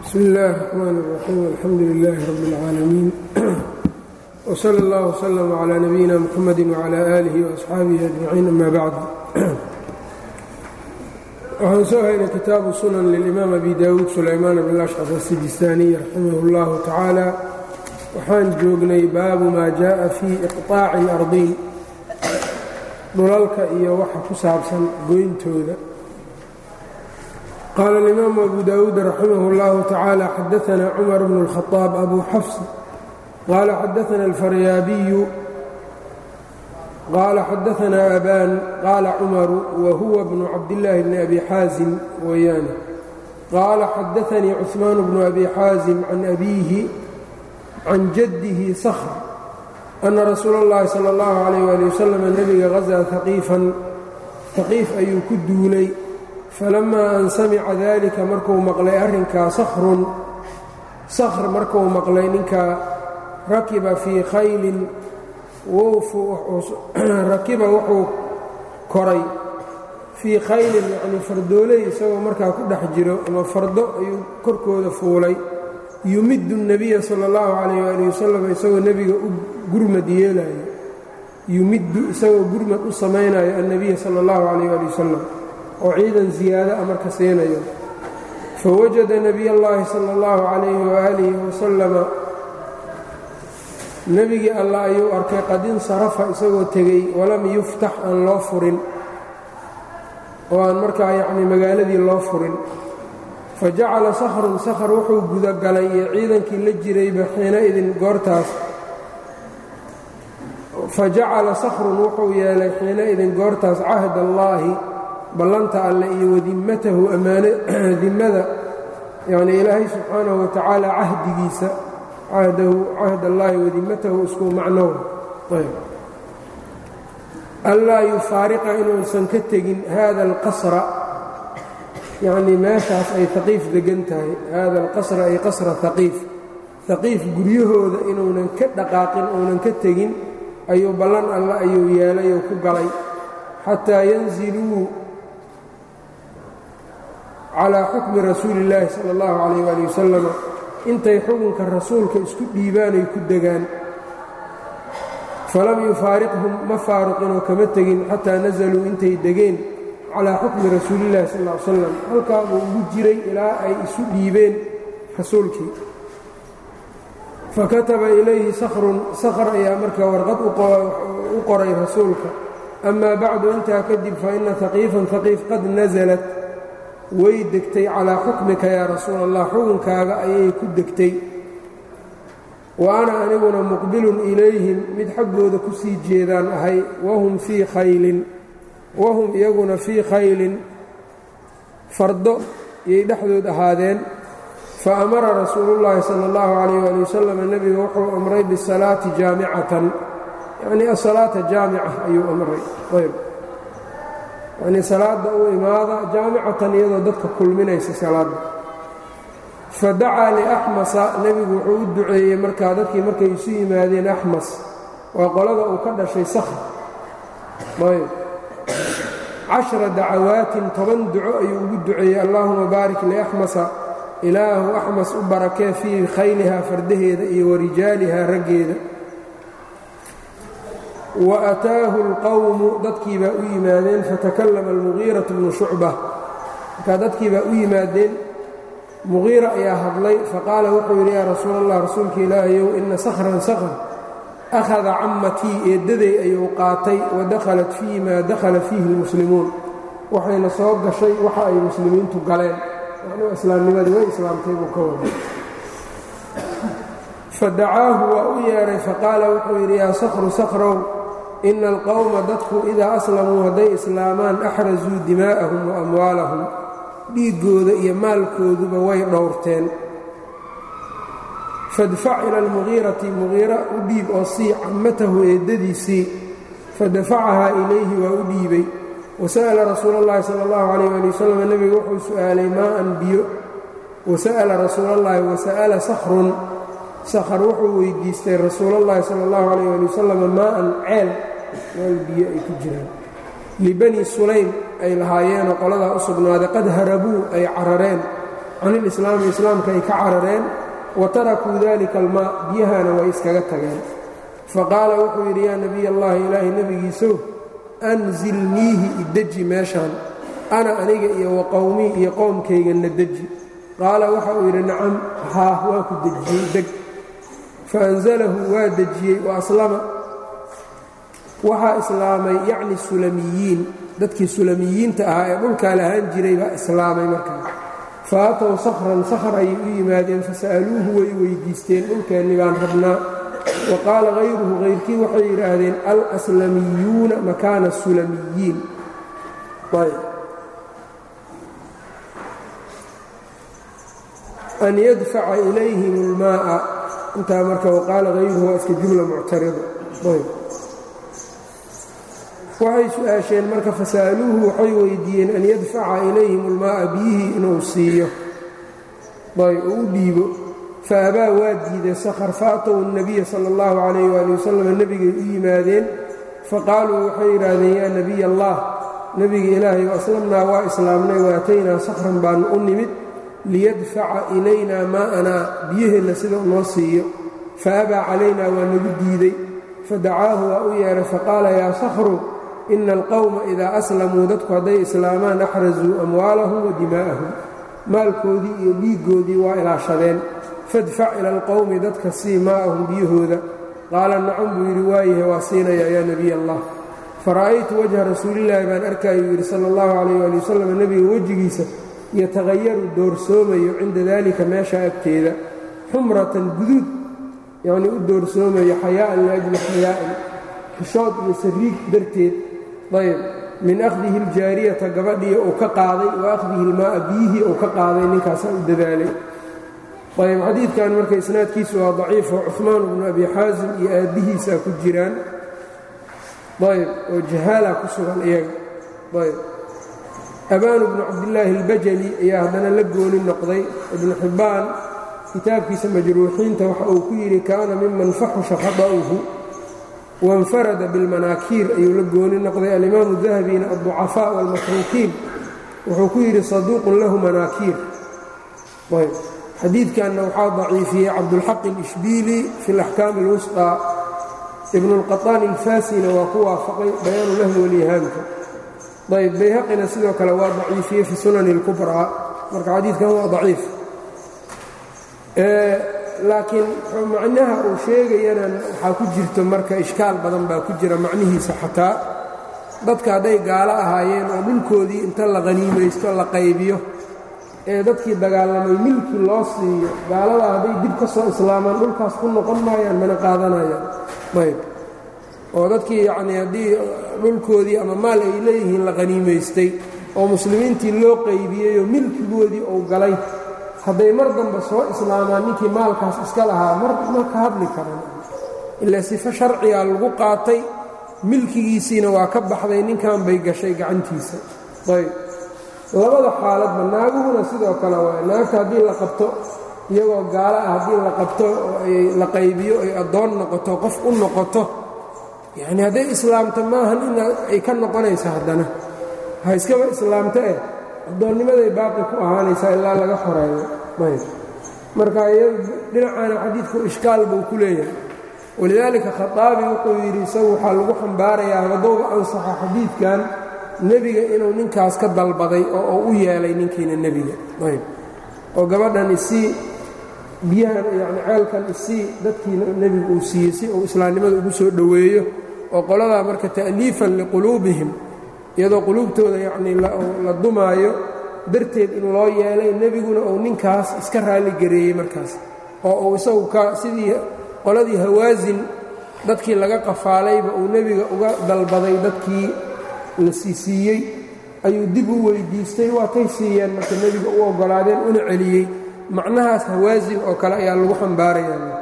bsmi اllahi الرxman الرaxيim alxamdu لilaahi rab اlcaalamiin wslى اllah wslm عlى nabiyina mxamadi wعlى آlih وaصxaabihi ajmaciin ama bacd waxaan soo haynay kitaabu sunan lilimaam abi dawuud sulaymaan bn ashcaf asijistaaniy raximah اllahu tacaala waxaan joognay baabu maa jaءa fii iqطaaci اlardiin dhulalka iyo waxa ku saabsan goyntooda qaala اlimaamu abu dawuud raximah اllahu tacaala xadaana cumar bnu اlkhطaab abu xafs qaala xadaana alfaryaabiyu qaala xadaana aban qaala cumaru wa huwa bnu cabdillaahi bni abi xaasim weeyaane qaala xadaanii cuثmaan bnu abi xaasim can abiihi can jaddihi sakhr ana rasuula اllahi salى اllahu عalayh ali wasalam nebiga hazaa haqiifan haqiif ayuu ku duulay falamaa an samica dalika markuu maqlay arrinkaa sakhrun sakhr markuu maqlay ninkaa rakiba fii khaylin rakiba wuxuu koray fii khaylin yacnii fardooley isagoo markaa ku dhex jiro ama fardo ayuu korkooda fuulay yumiddu الnebiya sala اllahu calayh ali wasalam isagoo nebiga u gurmad yeelayo yumiddu isagoo gurmad u samaynayo annebiya sala اllahu calayh ali wasalam oo ciidan ziyaado a marka siinayo fawajada nebiy اllahi sala اllahu calayhi waaalihi wasalama nebigii allah ayuu arkay qad insarafa isagoo tegey walam yuftax aan loo furin oo aan markaa yacnii magaaladii loo furin fa jacala sakhrun sakhr wuxuu gudagalay iyo ciidankii la jirayba xiinaidin goortaas fa jacala sakhrun wuxuu yeelay xiinaidin goortaas cahd allaahi ballanta alle iyo wadimmatahu ammaano dimmada yacnii ilaahay subxaanahu wa tacaala cahdigiisa cahdahu cahd allaahi wadimmatahu isku macnow allaa yufaariqa inuusan ka tegin hada alqasra yacnii meeshaas ay haqiif degan tahay hada alqasra ay qasra haqiif haqiif guryahooda inuunan ka dhaqaaqin uunan ka tegin ayuu ballan alle ayuu yeelay oo ku galay xataa yanziluu calaa xukmi rasuuli illaahi sala allahu calayh waali wasalam intay xukunka rasuulka isku dhiibaanay ku degaan falam yufaariqhum ma faaruqinoo kama tegin xataa nasaluu intay degeen calaa xukmi rasuulillahi sal ll ly slam halkaa buu ugu jiray ilaa ay isu dhiibeen rasuulkii fakataba ilayhi sakhrun sakhr ayaa markaa warqad u qoray rasuulka amaa bacdu intaa kadib fa ina haqiifan haqiif qad nasalat way degtay calaa xukmika yaa rasuul allah xukunkaaga ayay ku degtay wa ana aniguna muqbilun ilayhim mid xaggooda ku sii jeedaan ahay wahum fii khaylin wahum iyaguna fii khaylin fardo iyay dhexdood ahaadeen fa amara rasuulullaahi sala allahu calayh ali wasalam nebiga wuxuu amray bisalaati jaamicatan yacnii asalaata jaamica ayuu amray ayb yacnii salaadda u imaada jaamicatan iyadoo dadka kulminaysa salaadda fa dacaa liaxmasa nebigu wuxuu u duceeyey markaa dadkii markay isu yimaadeen axmas waa qolada uu ka dhashay sakhr ayb cashra dacawaatin toban duco ayuu ugu duceeyey allaahuma baarik liaxmasa ilaahu axmas u barakee fii khaylihaa fardaheeda iyo warijaalihaa raggeeda wa ataahu اlqowmu dadkii baa u yimaadeen fatakallama almugiiratu bnu shucba markaa dadkii baa u yimaadeen mugiira ayaa hadlay faqaala wuxuu yidhi yaa rasuul allah rasuulka ilaahayow ina sakhran sakhr akhada cammatii eeddaday ayuu qaatay wa dakhalat fii maa dakhala fiihi اlmuslimuun waxayna soo gashay waxa ay muslimiintu galeen yacnuu islaamnimadii way islaamtay buu ka waday fadacaahu waa u yeedhay faqaala wuxuu yidhi yaa sakhru sakhrow ina alqowma dadku idaa aslamuu hadday islaamaan axrasuu dimaa'ahum wa amwaalahum dhiiggooda iyo maalkooduba way dhowrteen fadfac ila almugiirati mugiira u dhiib oo sii cammatahu eeddadiisii fadafacahaa ilayhi waa u dhiibay wasa'ala rasuula اllahi sala اllahu calayh ali wasalam nebiga wuxuu su'aalay maa'an biyo wasa'ala rasuulallaahi wasa'ala sakhrun sakhr wuxuu weydiistay rasuulallahi sala اllahu calayh ali wasalam maa'an ceel meel biyo ay ku jiraan libani sulaym ay lahaayeenoo qoladaa u sugnaaday qad harabuu ay carareen can ilislaami islaamka ay ka carareen wa tarakuu dalika almaa biyahana way iskaga tageen faqaala wuxuu yidhi yaa nebiy allahi ilaahay nebigiisow anzilniihi ideji meeshaan ana aniga iyo wa qowmii iyo qowmkayganna deji qaala waxa uu yidhi nacam haa waa ku dejiyey deg faanzalahu waa dejiyey wa aslama waxaa islaamay yacni sulamiyiin dadkii sulamiyiinta ahaa ee dhulkaa lahaan jiray baa islaamay markaa fa atow sakhran sakhar ayay u yimaadeen fasa'aluuhu way weydiisteen dhulkeenni baan rabnaa wa qaala hayruhu hayrkii waxay yidhaahdeen alaslamiyuuna makaana sulamiyiin an yadfaca ilayhim اlmaa'a intaa marka waqaala hayruhu waa iska jumla muctarida waxay su-aasheen marka fasa'aluuhu waxay weydiiyeen an yadfaca ilayhim اlmaa'a biyihii inuu siiyo ayb oo u dhiibo faabaa waa diiday sakhr faatow الnabiya salى اllahu calayh waali wasalam nebigay u yimaadeen faqaaluu waxay yidhaahdeen yaa nebiy allah nebiga ilaahay aslamnaa waa islaamnay waataynaa sakhran baanu u nimid liyadfaca ilaynaa maa'anaa biyaheenna sida noo siiyo faabaa calaynaa waa nagu diiday fadacaahu waa u yeedhay faqaala yaa sakhru ina alqowma idaa aslamuu dadku hadday islaamaan axrasuu amwaalahum wa dimaa'ahum maalkoodii iyo dhiiggoodii waa ilaashadeen fadfac ila alqowmi dadka sii maa'ahum biyahooda qaala nacam buu yidhi waayahe waa siinaya yaa nebiy allah fara'aytu wajha rasuulillaahi baan arkayuu yidhi sala allahu calayh ali wasalam nebiga wejigiisa yataghayaru doorsoomayo cinda daalika meesha agteeda xumratan guduud yacnii u doorsoomayo xayaa'an liajli xayaa'in xishood iyo sariig darteed ayb min akhdihi aljaariyata gabadhii uu ka qaaday wa akhdihi ilmaa'a biyihii uu ka qaaday ninkaasaa u dadaalay ayb xadiidkan marka isnaadkiisu waa daciifo cuثmaan bnu abi xaasim iyo aabbihiisaa ku jiraan ayb oo jahaala ku sugan iyaga ayb abaanu bnu cabdillaahi اlbajali ayaa haddana la gooni noqday ibnu xibbaan kitaabkiisa majruuxiinta waxa uu ku yidhi kaana miman faxusha khaطa'uhu waاnfarada biاlmanaakiir ayuu la gooni noqday alimaamu dahabina aلضucafaa wاlmatruukiin wuxuu ku yidhi saduuqun lahu manaakiir ayb xadiidkanna waxaa daciifiyey cabdulxaq اlishbiili fi اlaxkaam اlwusطى ibnu اlqaطaan ilfaasina waa ku waafaqay bayaanu lahu walihaamka ayb bayhaqina sidoo kale waa daciifiyey fi sunani اlkubraa marka xadiidkan waa daciif laakiin macnaha uu sheegayana waxaa ku jirto marka ishkaal badan baa ku jira macnihiisa xataa dadka hadday gaalo ahaayeen oo dhulkoodii inta la qhaniimaysto la qaybiyo ee dadkii dagaalamay milki loo siiyo gaalada hadday dib ka soo islaamaan dhulkaas ku noqon maayaan mana qaadanayaan ayb oo dadkii yacnii haddii dhulkoodii ama maal ay leeyihiin la qhaniimaystay oo muslimiintii loo qaybiyeyoo milkigoodii uu galay hadday mar dambe soo islaamaan ninkii maalkaas iska lahaa mar ma ka hadli karan ilaa sifo sharciga lagu qaatay milkigiisiina waa ka baxday ninkan bay gashay gacantiisa ayb labada xaaladba naaguhuna sidoo kale waay naagta haddii la qabto iyagoo gaalo ah haddii la qabto oo ay la qaybiyo ay addoon noqoto qof u noqoto yacnii hadday islaamto maahan in ay ka noqonaysa haddana ha iskaba islaamto eh addoonnimaday baaqi ku ahaanaysaa ilaa laga xoreeyo ayb marka dhinacaana xadiidku ishkaal buu ku leeyahay walidaalika khaaabi wuxuu yidhi isagu waxaa lagu xambaarayaa haddowga ansaxa xadiidkan nebiga inuu ninkaas ka dalbaday oo uu u yeelay ninkiina nebiga ayb oo gabadhan isii biyahan yacni ceelkan isii dadkiina nebigu uu siiyey si uu islaamnimada ugu soo dhoweeyo oo qoladaa marka ta'liifan liquluubihim iyadoo quluubtooda yacnii la dumaayo darteed in loo yeelay nebiguna uu ninkaas iska raalli gareeyey markaas oo uu isagu ka sidii qoladii hawaasin dadkii laga qafaalayba uu nebiga uga dalbaday dadkii la siisiiyey ayuu dib u weyddiistay waatay siiyeen marka nebiga u oggolaadeen una celiyey macnahaas hawaasin oo kale ayaa lagu xambaarayaa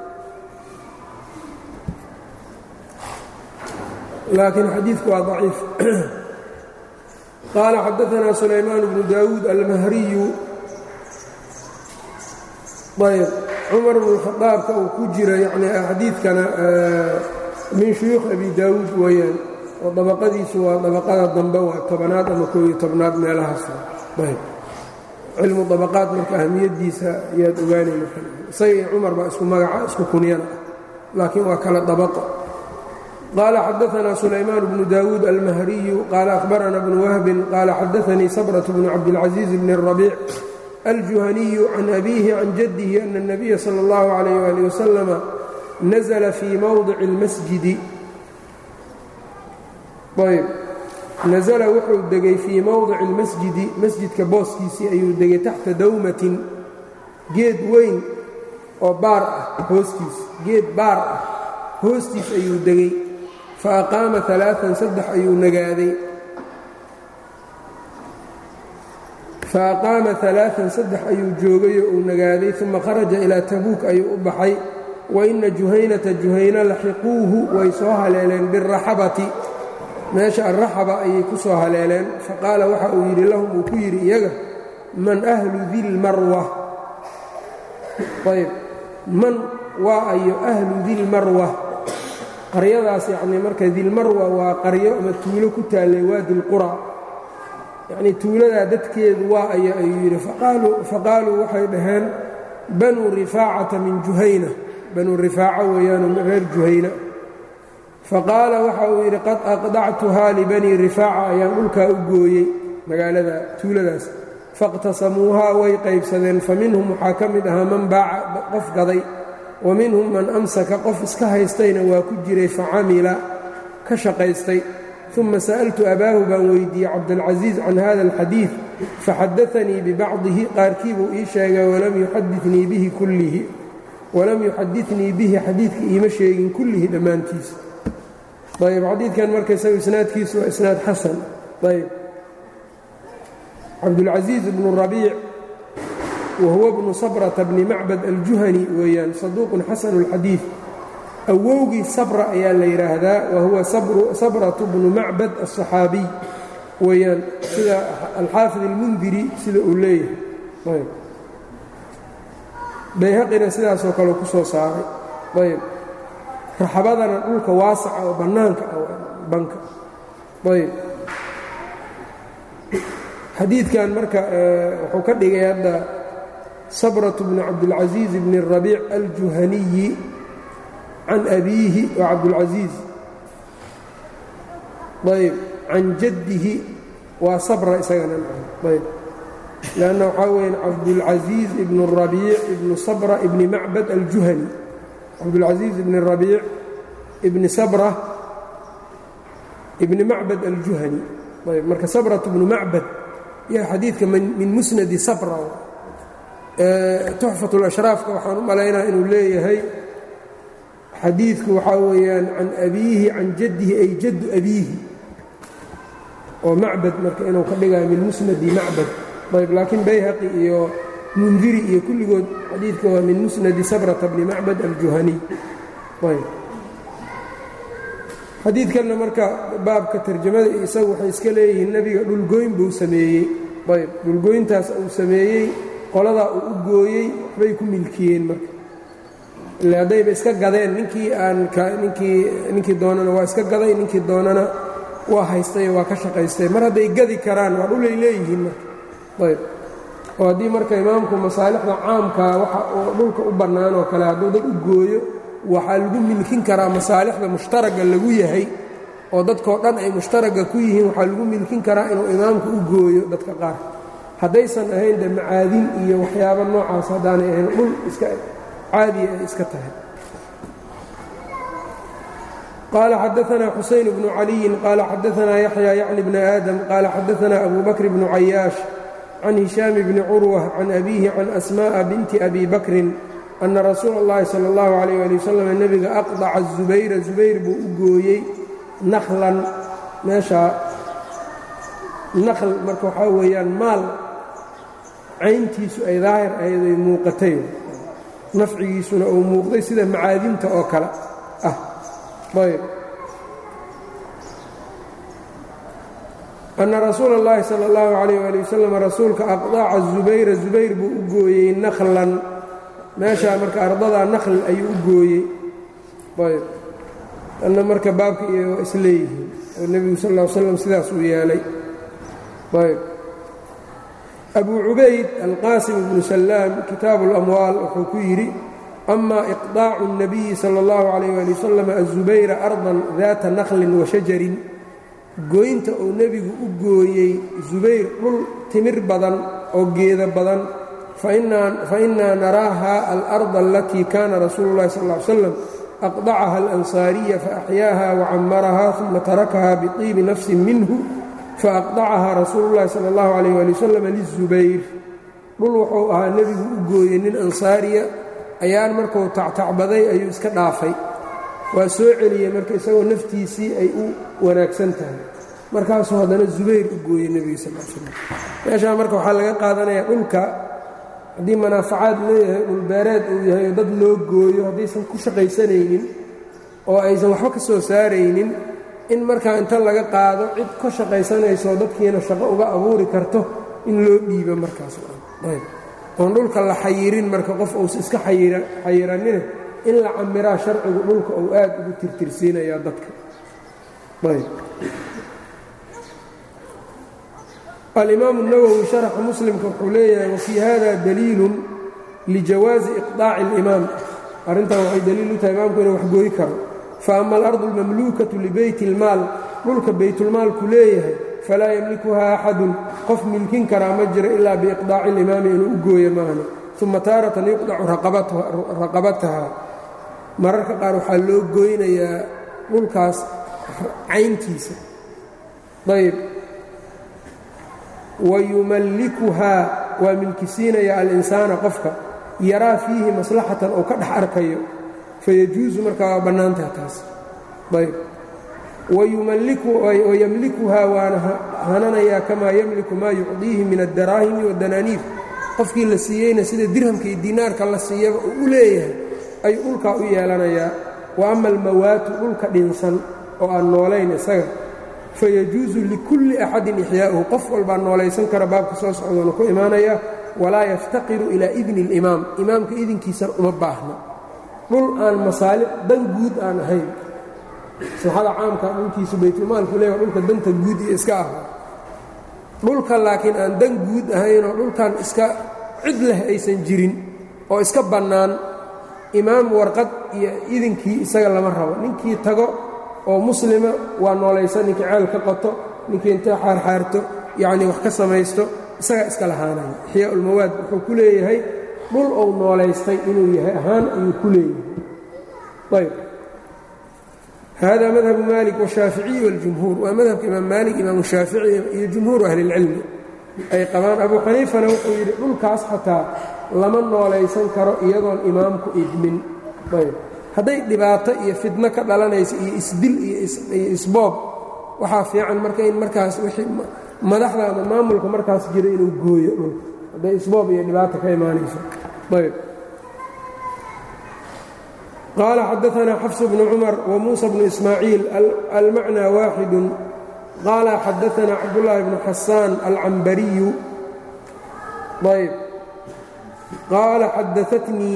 laakiin xadiidku waa daciif qaala xadaanaa sulaymaan bnu daawuud almahriyu ayb cumar bnu khadaabka uu ku jira yani xadiidkana min shuyuukh abi daawuud weeyaan oo dabaqadiisu waa dabaqada dambe waa tobanaad ama koob iyo tobnaad meelahaas ayb cilmu dabaqaat marka ahamiyaddiisa ayaad ogaanay marka isaga iyo cumar baa isku magaca isku kunyana ah laakiin waa kala dabaqo qaala xadaanaa sulaymaan bnu daawuud almahriyu qaala ahbarana bnu wahbin qaala xadaanii sabrة bnu cabdilcaزiiz bn الrabiic aljuhaniyu can abiihi can jaddihi ana الnabiya salى اllahu عalayh ali wasalama nazla fii mowdici اlmasjidi ayb nasala wuxuu degay fii mowdici اlmasjidi masjidka booskiisii ayuu degay taxta dawmatin geed weyn oo baar ah hoostiis geed baar ah hoostiis ayuu degay fa aqaama alaaan saddex ayuu nagaaday fa aqaama alaaan saddex ayuu joogayoo uu nagaaday uma kharaja ilaa tabuuk ayuu u baxay wa inna juhaynata juhayna laxiquuhu way soo haleeleen biraxabati meesha alraxaba ayay ku soo haleeleen faqaala waxa uu yidhi lahum uu ku yidhi iyaga man ahlu dilmarwa ayb man waa ayo ahlu dilmarwa qaryadaas yacnii marka dilmarwa waa qaryo ama tuulo ku taallay waadi lqura yacnii tuuladaa dadkeedu waa ayo ayuu yidhi faqaaluu waxay dhaheen banuu rifaacata min juhayna banuu rifaaca weeyaanu reer juhayna faqaala waxa uu yidhi qad aqdactuhaa libanii rifaaca ayaan dhulkaa u gooyey magaalada tuuladaas fاqtasamuuhaa way qaybsadeen faminhum waxaa ka mid ahaa man baaca qof gaday wa minhum man amsaka qof iska haystayna waa ku jiray facamila ka shaqaystay uma sa'altu abaahu baan weydiiyey cabdاlcaزiiz can hada اlxadiiث faxadaanii bibacdihi qaarkii buu ii sheegay walam yuxadinii bihi kullihi walam yuxadinii bihi xadiidka iima sheegin kullihi dhammaantiisa ayb xadiidkan marka isagu isnaadkiisu waa isnaad xasan ayb cabdulcaزiiz bnu rabiic wahuwa bnu sabrata bni macbad aljuhani weeyaan saduuqun xasanu اlxadiid awowgii sabra ayaa la yidhaahdaa wahuwa sabratu bnu macbad aلصaxaabiy weeyaan sida alxaafid اlmundiri sida uu leeyahay bayhaqina sidaasoo kale ku soo saaray ayb raxabadana dhulka waasaca oo bannaanka banka ayb xadiidkan marka wuxuu ka dhigay hadda sabratu bni cabdilcaزiiz bni الrabiic aljuhaniyi can abiihi waa cabdulcaزiiz ayb can jaddihi waa sabra isagana ayb lanna waxaa weya cabdulcaزiiz ibn الrabiic ibnu sabra ibni macbad aljuhani cabdulcaزiiz ibni rabiic ibni sabra ibni macbad aljuhani ayb marka sabratu bnu macbad yaa xadiidka min musnadi sabra tuxfat اlashraafka waxaan u malaynaa inuu leeyahay xadiidku waxaa weeyaan can abiihi can jaddihi ay jaddu abiihi oo macbad marka inuu ka dhigayo min musnadi macbad ayb laakiin bayhaqi iyo mundiri iyo kulligood xadiidka waa min musnadi sabrata bni macbad aljuhaniy ayb xadiidkanna marka baabka tarjamada iyo isagu waxay iska leeyihiin nebiga dhulgooyn buu sameeyey ayb dhulgooyntaas uu sameeyey qoladaa uu u gooyey waxbay ku milkiyeen marka ile haddayba iska gadeen ninkii aan ninkii ninkii doonana waa iska gaday ninkii doonana waa haystay waa ka shaqaystay mar hadday gadi karaan waa dhulay leeyihiin marka ayb oo haddii marka imaamku masaalixda caamkaa waxa uu dhulka u bannaan oo kale hadduu dad u gooyo waxaa lagu milkin karaa masaalixda mushtaragga lagu yahay oo dadkoo dhan ay mushtaragga ku yihiin waxaa lagu milkin karaa inuu imaamku u gooyo dadka qaar haddaysan ahayn de macaadin iyo waxyaabo noocaas haddaanay ahayn dhul iska caadiya ay iska tahay qaala xadaanaa xusayn bnu caliyin qaala xadaanaa yaxya yacni bni aadam qaala xadaanaa abu bakr bnu cayaash can hishaam bni curwa can abiihi can asma'a binti abi bakrin ana rasuula اllahi salى اllahu alayh ali wasalam nebiga aqdaca zubayra zubayr buu u gooyey nakhlan meeshaa nakhl marka waxaa weeyaan maal cayntiisu ay daahir ahayd ay muuqatay nafcigiisuna uu muuqday sida macaadinta oo kale ah ayb ana rasuula اllahi salى اllahu alayh ali wasalam rasuulka aqdaca zubayra zubayr buu u gooyey nakhlan meeshaa marka ardadaa nakhl ayuu u gooyey ayb anna marka baabka iyo waa isleeyihiin oo nebigu sal ll l slam sidaas uu yeelay ayb abu cubayd alqaasim bnu sallaam kitaabu اlamwaal wuxuu ku yidhi ama iqdaacu الnabiyi salى اllahu عalayh ali wasalam aلzubayra ardan daata naklin wa shajarin gooynta uu nebigu u gooyey zubayr dhul timir badan oo geeda badan fainaa naraaha alarda alatii kana rasuulu اllahi sal ly slam aqdacaha alansaariya faaxyaaha wacamaraha uma tarakaha biطiibi nafsin minhu faaqdacaha rasuulu اllahi sala اllahu alayh ali wasalam lizubayr dhul wuxuu ahaa nebigu u gooyey nin ansaariya ayaan markuu tactacbaday ayuu iska dhaafay waa soo celiyey marka isagoo naftiisii ay u wanaagsan tahay markaasuu haddana zubayr u gooyey nebiga sal l slam meeshaa marka waxaa laga qaadanayaa dhulka haddii manaafacaad leeyahay dhulbeereed uu yahay oo dad loo gooyo haddaysan ku shaqaysanaynin oo aysan waxba ka soo saaraynin in markaa inta laga qaado cid ka shaqaysanayso dadkiina shaqo uga abuuri karto in loo dhiibo markaas oon dhulka la xayirin marka qof uusa iska xayiranine in la camiraa sharcigu dhulka uu aad ugu tirtirsiinayaa dadka alimaamu اnawowi sharaxa muslimka wuxuu leeyahay wafii hada daliilun lijawaazi iqdaaci اlimaam arrintan waxay daliil u tahay imaamku inuu waxgooyi karo faama alardu اlmamluukatu libeyti اlmaal dhulka baytulmaalku leeyahay falaa yamlikuha axadun qof milkin karaa ma jiro ilaa biiqdaaci اlimaami inuu u gooyo maahne uma taaratan yuqdacu raqabataha mararka qaar waxaa loo gooynayaa dhulkaas cayntiisa ayb wayumallikuhaa waa milkisiinaya alinsaana qofka yaraa fiihi maslaxatan oo ka dhex arkayo fayajuusu markaa waa bannaantaha taas ayb wayamlikuhaa waana hananayaa kamaa yamliku maa yucdiihi min addaraahimi waddanaaniif qofkii la siiyeyna sida dirhamka iyo dinaarka la siiyaba uu u leeyahay ayuu dhulkaa u yeelanayaa wa ama almawaatu dhulka dhinsan oo aan noolayn isaga fayajuusu likulli axadin ixyaa'uhu qof walbaa noolaysan kara baabka soo socdoona ku imaanaya walaa yaftaqiru ilaa idni اlimaam imaamka idinkiisana uma baahna dhul aan masaalix dan guud aan ahayn maslaxada caamka dhulkiisu baytulmaalku leeya dhulka danta guud iyo iska ah dhulka laakiin aan dan guud ahaynoo dhulkan iska cid leh aysan jirin oo iska bannaan imaam warqad iyo idinkii isaga lama rabo ninkii tago oo muslima waa noolaysan ninkii ceel ka qoto ninkii intay xaarxaarto yacnii wax ka samaysto isagaa iska lahaanaya ixyaa ulmawaad wuxuu ku leeyahay dhul ou noolaystay inuu yahay ahaan ayuu ku leeyahay ayb hada madhabu maalik washaaficiyi waاljumhuur waa madhabka imaam maalik imaamu shaafici iyo jumhuuru ahli اlcilmi ay qabaan abu xaniifana wuxuu yidhi dhulkaas xataa lama noolaysan karo iyadoon imaamku idmin ayb hadday dhibaato iyo fidno ka dhalanaysa iyo isdil iyo isboob waxaa fiican marka in markaas wixii madaxda ama maamulka markaas jira inuu gooyo dhulka hadday isboob iyo dhibaato ka imaanayso ayb qال xdثna xفs بن cmر وmuسى بن إسmاعيiل almعنى waaxid qال xadثna cabdاللahi بن xasاn الcambariي ayb qاala xadaثتnii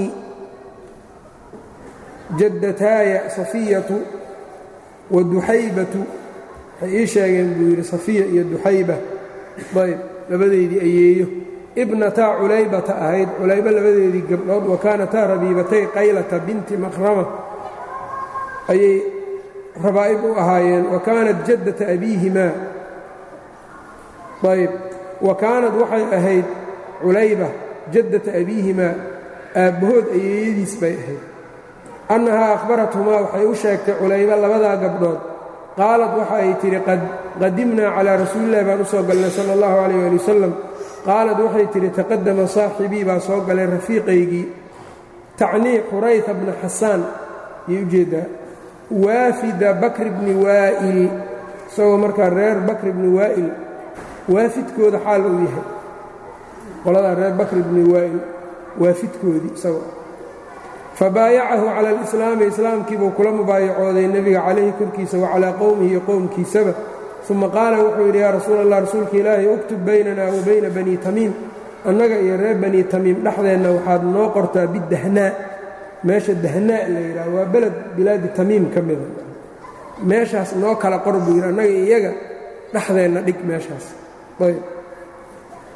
jadataaya صaفiyaة وduxaybaة waxay ii sheegeen buu yidhi صaفiya iyo duxayba ayb labadeydii ayeeyo ibnataa culaybata ahayd culaybo labadeedii gabdhood wa kaanataa rabiibatay qaylata binti makhrama ayay rabaa'ib u ahaayeen wa kaanat jaddata abiihimaa ayb wa kaanad waxay ahayd culayba jaddata abiihimaa aabbahood ayeeyadiis bay ahayd annahaa akhbarathumaa waxay u sheegtay culayba labadaa gabdhood qaalad waxa ay tidhi qadimnaa calaa rasuulillahi baan u soo galnay sala allahu calayh ali wasalam qaalad waxay tidhi taqadama saaxibii baa soo galay rafiiqaygii tacnii xurayta bna xasaan ayay ujeeddaa waafida bakri bni waa'il isagoo markaa reer bakri bni waa'il waafidkooda xaal uu yahay qoladaa reer bakri bni waa'il waafidkoodii isagoo fabaayacahu cala alislaami islaamkiibuu kula mubaayacooday nebiga calayhi korkiisa wa calaa qowmihi iyo qowmkiisaba uma qaala wuxuu yidhi yaa rasuul allah rasuulka ilaahay uktub baynana wa bayna banii tamiim annaga iyo reer banii tamiim dhexdeenna waxaad noo qortaa bidahnaa meesha dahnaa la yidhaha waa beled bilaadi tamiim ka mida meeshaas noo kala qor buu yidhi annaga iyaga dhexdeenna dhig meeshaas ayb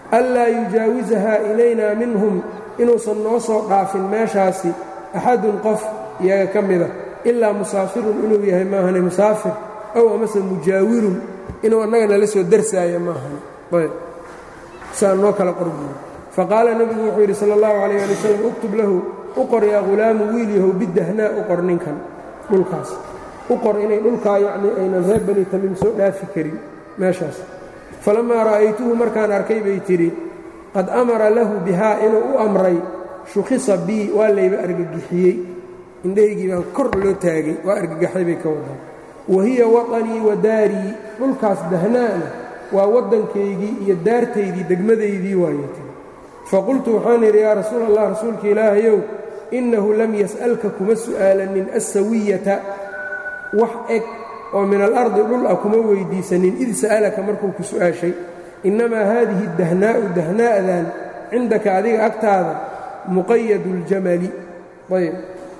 anlaa yujaawisahaa ilaynaa minhum inuusan noo soo dhaafin meeshaasi axadun qof iyaga ka mida ilaa musaafirun inuu yahay maahane musaafir ow amase mujaawirun inuu annaga nala soo darsaaya maahane ayb saa noo kala qorbuyo faqaala nebigu wuxuu yidhi sala allahu calayh ali wasalam uktub lahu u qor yaa ghulaamu wiil yahow bidahnaa u qor ninkan dhulkaas u qor inay dhulkaa yacnii aynan reer bani tamiim soo dhaafi karin meeshaas falammaa ra'aytuhu markaan arkay bay tidhi qad amara lahu bihaa inuu u amray shukhisa bii waa layba argagixiyey indhahaygii baan kor loo taagay waa argagaxay bay ka wadaa wa hiya waطanii wa daarii dhulkaas dahnaana waa waddankaygii iyo daartaydii degmadaydii waayatay faqultu waxaan idhi yaa rasuul allah rasuulka ilaahayow innahu lam yas'alka kuma su'aalanin assawiyata wax eg oo min alardi dhul ah kuma weyddiisanin id sa'alaka markuu ku su'aashay innamaa haadihi dahnaa'u dahnaa'dan cindaka adiga agtaada muqayadu اljamali ayb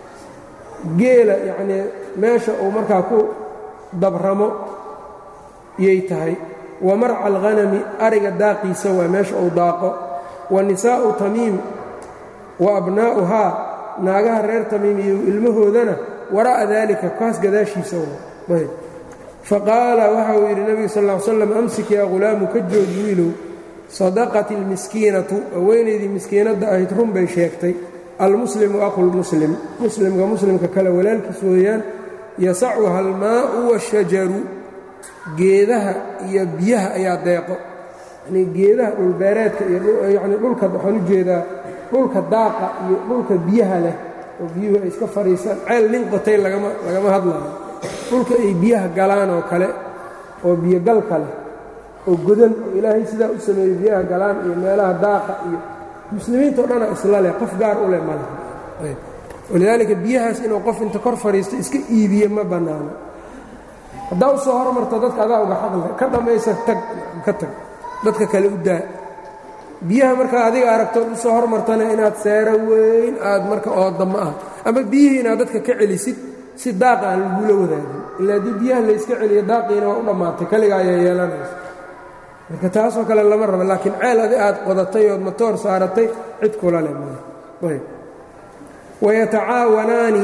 geela yacnii meesha uu markaa ku dabramo yay tahay wa marca alghanami ariga daaqiisa waa meesha uu daaqo wa nisaa'u tamiim wa abnaa'uhaa naagaha reer tamiim iyo ilmahoodana waraa'a daalika kaas gadaashiisa waa ayb faqaala waxa uu yidhi nebigu sal ll slam amsik yaa ghulaamu ka joog wiilow sadaqat ilmiskiinatu haweenaydii miskiinadda ahayd run bay sheegtay almuslimu aqulmuslim muslimka muslimka kale walaalkiis weeyaan yasacuha almaa'u washajaru geedaha iyo biyaha ayaa deeqo yanii geedaha dhulbeereedka iyo yanii dhulka waxaan u jeedaa dhulka daaqa iyo dhulka biyaha leh oo biyuhu ay iska fadhiisaan ceel nin qotay lagama lagama hadlayo dhulka ay biyaha galaan oo kale oo biyogalka leh oo godan oo ilaahay sidaa u sameeyey biyaha galaan iyo meelaha daaqa iyo muslimiinto dhana isla leh qof gaar u leh ma laha walidaalika biyahaas inuu qof inta kor fadhiisto iska iibiye ma bannaano haddaa u soo hormarto dadka adaa uga xaqle ka dhammaysa tag ka tag dadka kale u daa biyaha markaa adiga aragtood u soo hormartana inaad seero weyn aad marka ooda ma aha ama biyihii inaad dadka ka celisid si daaqa aan lagula wadaagin ilaa haddii biyaha layska celiyo daaqiina waa u dhammaatay kaliga ayaa yeelanaysa marka taasoo kale lama rabo laakiin ceel adi aad qodatay ood matoor saaratay cid kula leh ayb wayatacaawanaani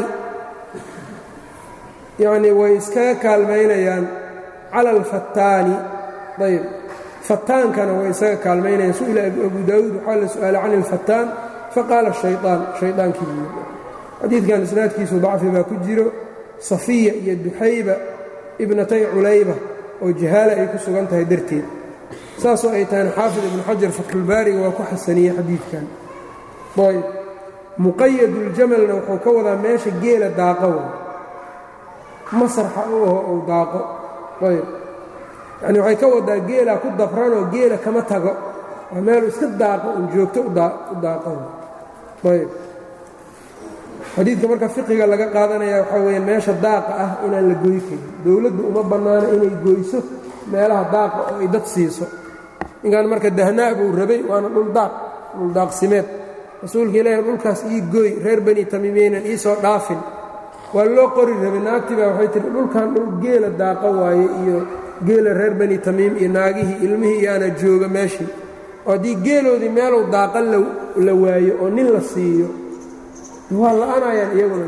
yacnii way iskaga kaalmaynayaan cala alfattaani ayb fattaankana way isaga kaalmaynayaan su'ila abu daawuud waxaa la su'aalay can ilfattaan faqaala shayطaan shayطaankii buu xadiidkan isnaadkiisu dacfi baa ku jiro safiya iyo duxayba ibnatay culayba oo jahaala ay ku sugan tahay darteed saasoo ay tahan xaafid ibnu xajar fatxulbaariga waa ku xasaniyey xadiidkan ayb muqayaduljamalna wuxuu ka wadaa meesha geela daaqo wa masarxa u aho ou daaqo ayb yacni waxay ka wadaa geelaa ku dabranoo geela kama tago waa meelu iska daaqo un joogto u daaqo ayb xadiidka marka fiqiga laga qaadanaya waxaa weeye meesha daaqa ah inaan la goy karin dowladdu uma bannaano inay goyso meelaha daaqa oo ay dad siiso ninkan marka dahnaa buu rabay waana dhuldaaq dhuldaaqsimeed rasuulka ilaahi dhulkaas ii gooy reer bani tamiimeynan ii soo dhaafin waa loo qori rabay naagtii baa waxay tihi dhulkan dhul geela daaqa waaye iyo geela reer bani tamiim iyo naagihii ilmihii iyaana jooga meeshii oo haddii geeloodii meelow daaqa la waayo oo nin la siiyo waa la'anayaan iyaguna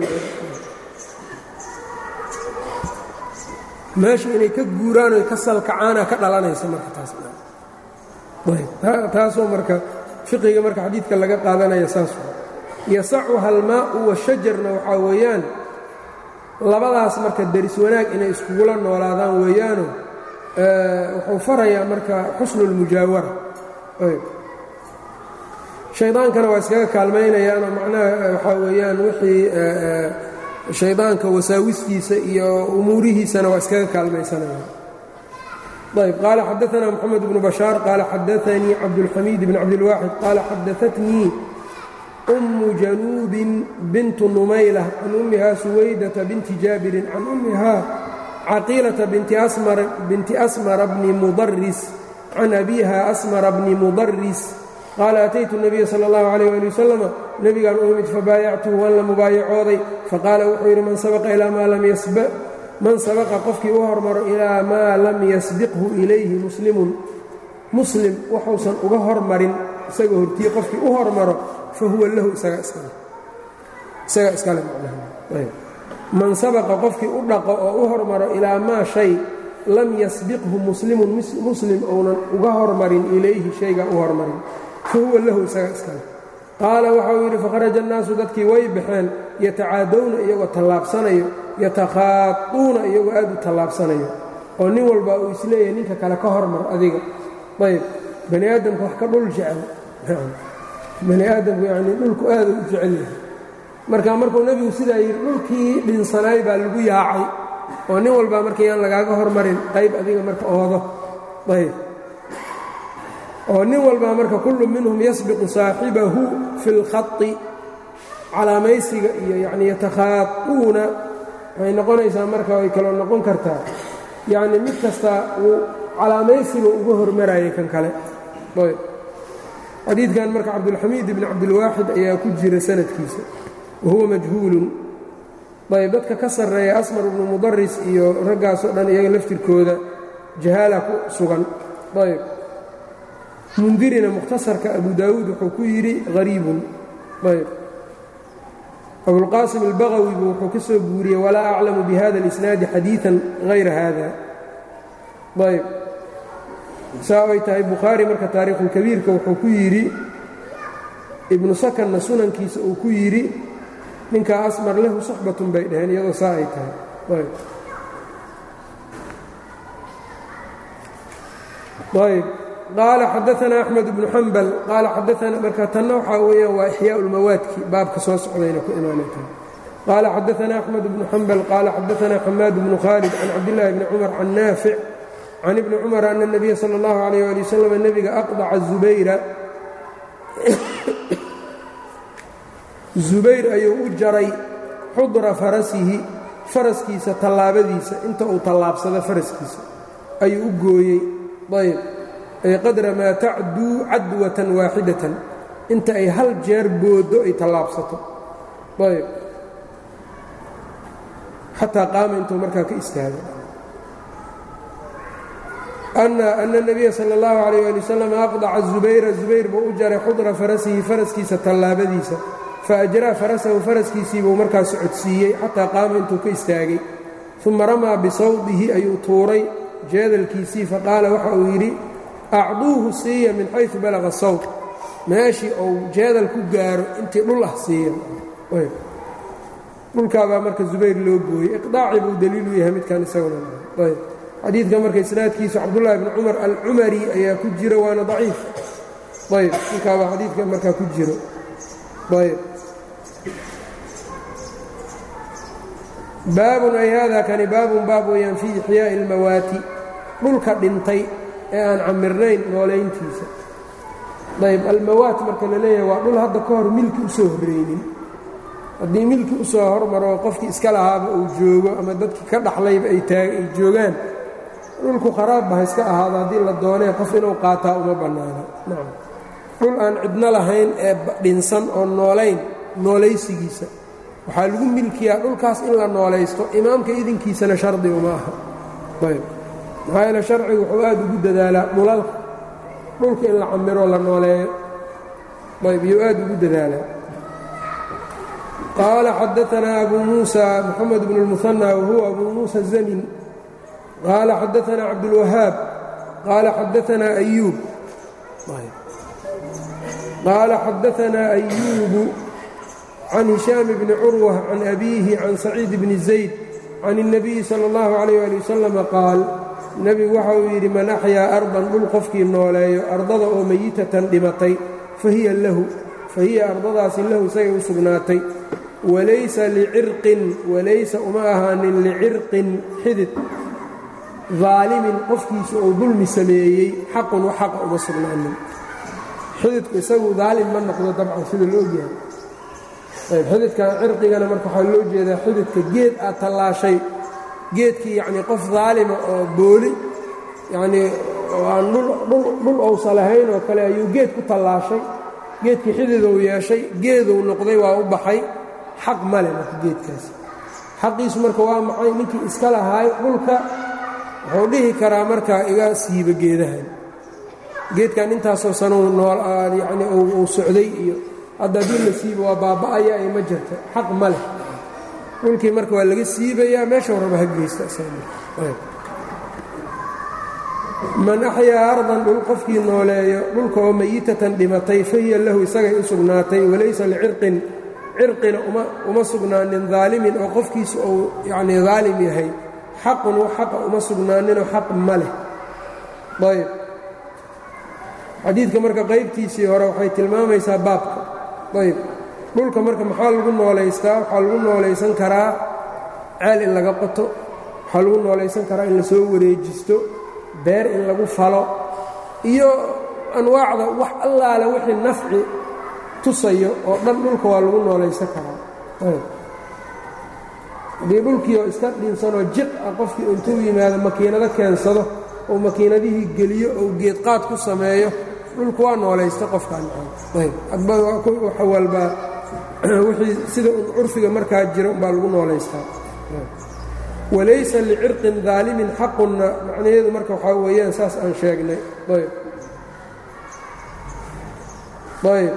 meesha inay ka guuraan oy ka salkacaana ka dhalanaysa marka taastaasoo marka fiqiga marka xadiidka laga qaadanaya saas yasacuha almaa'u washajarna waxaa weeyaan labadaas marka deris wanaag inay iskugula noolaadaan weeyaano wuxuu farayaa marka xusnu اlmujaawara shaydaankana waa iskaga kaalmaynayaanoo macnaha waxaa weeyaan wixii shaydaanka wasaawistiisa iyo umuurihiisana waa iskaga kaalmaysanayaan ayb qaala xadaثna mxamed bnu bashaar qaala xadaanii cabdاlxamiid bn cabdilwaaxid qaala xadaatnii أmu januubin bintu numayla can ummiha suwaydata binti jaabirin can ummihaa caqiilata binti asmara bni mudaris can abiiha asmara bni mudaris qaala ataytu الnabiya salى اllahu عalيh ali wasalama nebigaan u imid fabaayactuhu waan la mubaayacooday faqaala wuxuu yidhi man sabaqa ilaa maa lam yasba man sabaqa qofkii u hormaro ilaa maa lam yasbiqhu ilayhi muslimun muslim wuxuusan uga hormarin isaga hortiye qofkii u hormaro fa huwa lahu isaga iskale isaga iskale macnaha man sabaqa qofkii u dhaqo oo u hormaro ilaa maa shay lam yasbiqhu muslimun muslim ounan uga hormarin ilayhi shayga u hormarin fa huwa lahu isaga iskale qaala waxa uu yidhi fakharaja annaasu dadkii way baxeen yatacaadowna iyagoo tallaabsanayo yatakhaatuuna iyagoo aad u tallaabsanayo oo nin walba uu isleeyahay ninka kale ka hormar adiga ayb bani aadamku wax ka dhul jecel bani aadamku yanii dhulku aada u jecel yahay marka markuu nebigu sidaa yidhi dhulkii dhinsanaay baa lagu yaacay oo nin walbaa markayaan lagaaga hormarin qayb adiga marka oodo ayb oo nin walbaa marka kullu minhum yasbiqu saaxibahu fi اlkhai calaamaysiga iyo yani yatakhaauuna waxay noqonaysaa marka ay kaloo noqon kartaa yacni mid kasta uu calaamaysiga uga hormarayay kan kale ayb xadiidkan marka cabdulxamiid ibni cabdilwaaxid ayaa ku jira sanadkiisa wa huwa majhuulun ayb dadka ka sarreeya asmar ibnu mudaris iyo raggaasoo dhan iyaga laftirkooda jahaala ku sugan ayb mundirina mukhtasarka abu daawuud wuxuu ku yidhi hariibun ayb abulqaasim albagawi buu wuxuu ka soo guuriyey walaa aclamu bihada اlisnaadi xadiiثan hayra hada ayb saa ay tahay bukhaari marka taariikhulkabiirka wuxuu ku yidhi ibnu sakanna sunankiisa uu ku yidhi ninkaa asmar lahu suxbatun bay dhaheen iyadoo saa ay tahay ayb ayb qaala xadaana axmed bnu xambal qaala xadaana marka tanna waxaa weeyaan waa ixyaa ulmawaadki baabka soo socdayna ku imaanay tahay qaala xadaana axmed bnu xambal qaala xadaana xamaad bnu khaalid can cabdillaahi bni cumar can naafic can ibni cumar ana اnabiya sala اllahu alayh ali wasalam nebiga aqdaca zubayra zubayr ayuu u jaray xudra farasihi faraskiisa tallaabadiisa inta uu tallaabsado faraskiisa ayuu u gooyey ayb ay qadra maa tacduu cadwatan waaxidatan inta ay hal jeer booddo ay tallaabsato ayb xataa qaama intuu markaa ka istaago ana الnabiya salى اllahu عalيyه ali wasalam aqdaca zubayra zubayr buu u jaray xudra farasihi faraskiisa tallaabadiisa faajraa farasahu faraskiisii buu markaa socodsiiyey xataa qaama intuu ka istaagay uma ramaa bisawdihi ayuu tuuray jeedalkiisii faqaala waxa uu yidhi acduuhu siiya min xayثu balaga sawd meeshii uu jeedal ku gaaro intii dhul ah siiya dhulkaabaa marka zubayr loo gooyey iqdaaci buu daliilu yahay midkan isaguna ayb xadiidka marka isnaadkiisu cabdullaahi bni cumar alcumari ayaa ku jira waana daciif ayb ninkaabaa xadiidka markaa ku jiro ayb baabun ay haadaa kani baabun baab weeyaan fii ixyaa'i اlmawaati dhulka dhintay ee aan camirnayn noolayntiisa ayb almawaat marka la leeyahay waa dhul hadda ka hor milki u soo horreynin haddii milki u soo hormaro qofkii iska lahaaba uu joogo ama dadkii ka dhaxlayba ay joogaan dhulku kharaabba ha iska ahaado haddii la doonee qof inuu qaataa uma bannaano nacam dhul aan cidno lahayn ee dhinsan oo noolayn noolaysigiisa waxaa lagu milkiyaa dhulkaas in la noolaysto imaamka idinkiisana shardi uma aha ayb maxaa yeele sharcigu wuxuu aad ugu dadaalaa dhulalka dhulka in la camiro la nooleeyo ayb iyuu aad ugu dadaalaa qaala xadaanaa abu muusa moxamed bnu اlmuhanى wahuwa abu muusa zamin qaala xadaanaa cabdulwahaab qaala xadaanaa ayuub qaala xadaanaa ayuubu can hishaam bni curwa can abiihi can saciid bni zayd can الnabiyi salى اllahu عalayh ali wasalam qaal nebigu waxa uu yidhi man axyaa ardan dhul qofkii nooleeyo ardada oo meyitatan dhimatay fahiya lahu fahiya ardadaasi lahu isagay u sugnaatay walaysa licirqin walaysa uma ahaanin licirqin xidid daalimin qofkiisu uu dulmi sameeyey xaqun wax xaqa uma sugnaanin xididku isagu daalim ma noqdo dabcan sida la ogyahay ayb xididkan cirqigana marka waxaa loo jeedaa xididka geed aad tallaashay geedkii yacnii qof daalima oo booli yacnii oo aan dhul ousa lahayn oo kale ayuu geed ku tallaashay geedkii xididou yeeshay geeduu noqday waa u baxay xaq male marka geedkaasi xaqiisu marka waa maxay ninkii iska lahaay dhulka wuxuu dhihi karaa markaa iga siiba geedahan geedkan intaasoo sanuu nool yacni uu socday iyo hadda haddii la siibo waa baaba'aya ay ma jirto xaq ma leh dhulkii marka waa laga siibayaa meeshau raba ha geysta man axyaa ardan dhul qofkii nooleeyo dhulka oo mayitatan dhimatay fahiya lahu isagay u sugnaatay walaysa licirqin cirqina uma sugnaanin daalimin oo qofkiisa uu yacnii daalim yahay xaqun wax xaqa uma sugnaaninoo xaq ma leh ayb xadiidka marka qaybtiisii hore waxay tilmaamaysaa baabka ayb dhulka marka maxaa lagu noolaystaa waxaa lagu noolaysan karaa ceel in laga qoto waxaa lagu noolaysan karaa in lasoo wareejisto beer in lagu falo iyo anwaacda wax allaale wixii nafci tusayo oo dhan dhulka waa lagu noolaysan karaa haddii dhulkiioo iska dhinsanoo jiq ah qofkii intuu yimaado makiinado keensado oo makiinadihii geliyo ou geedqaad ku sameeyo dhulku waa noolaysta qofkaan waxa walbaa wixii sida un curfiga markaa jira umbaa lagu noolaystaa walaysa licirqin daalimin xaqunna macnaheedu marka waxaa weeyaan saas aan sheegnay ayb ayb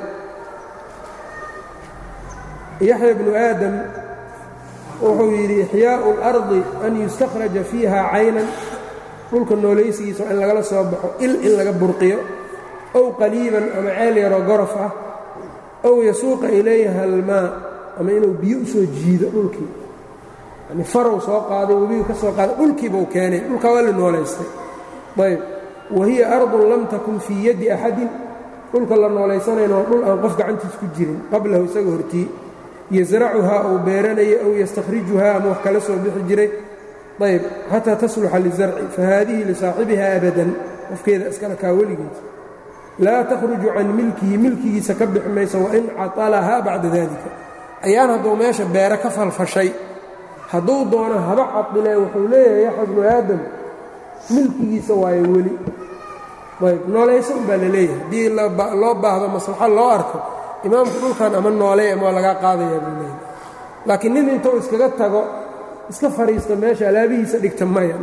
yaxya bnu aadam wuxuu yidhi ixyaau اlardi an yustakhraja fiiha caynan dhulka noolaysigiisa in lagala soo baxo il in laga burqiyo ow qaliiban ama ceel yaroo gorof ah ow yasuuqa ilayha almaa ama inuu biyo u soo jiido dhulkii yani farow soo qaaday webigu ka soo qaaday dhulkiibuu keenay dhulkaa waa la noolaystay ayb wa hiya ardun lam takun fii yaddi axadin dhulka la noolaysanayna waa dhul aan qof gacantiis ku jirin qablahu isaga hortii yasracuhaa uu beeranaya ow yastakhrijuhaa ama wax kala soo bixi jiray ayb xataa tasluxa lizarci fahaadihi lisaaxibiha abadan qofkeeda iskala kaa weligiis laa takhruju can milkihi milkigiisa ka bixi maysa wain catalahaa bacda dalika ayaan hadduu meesha beere ka falfashay hadduu doono haba cadilee wuxuu leeyahay yaxya bnu aadam milkigiisa waayo weli ayb noolaysa un baa la leeyahay haddii loo baahdo maslaxo loo arko imaamku dhulkan ama noolee ama waa lagaa qaadayaa buu leeyahay laakiin nin intuu iskaga tago iska fadhiista meesha alaabihiisa dhigta maya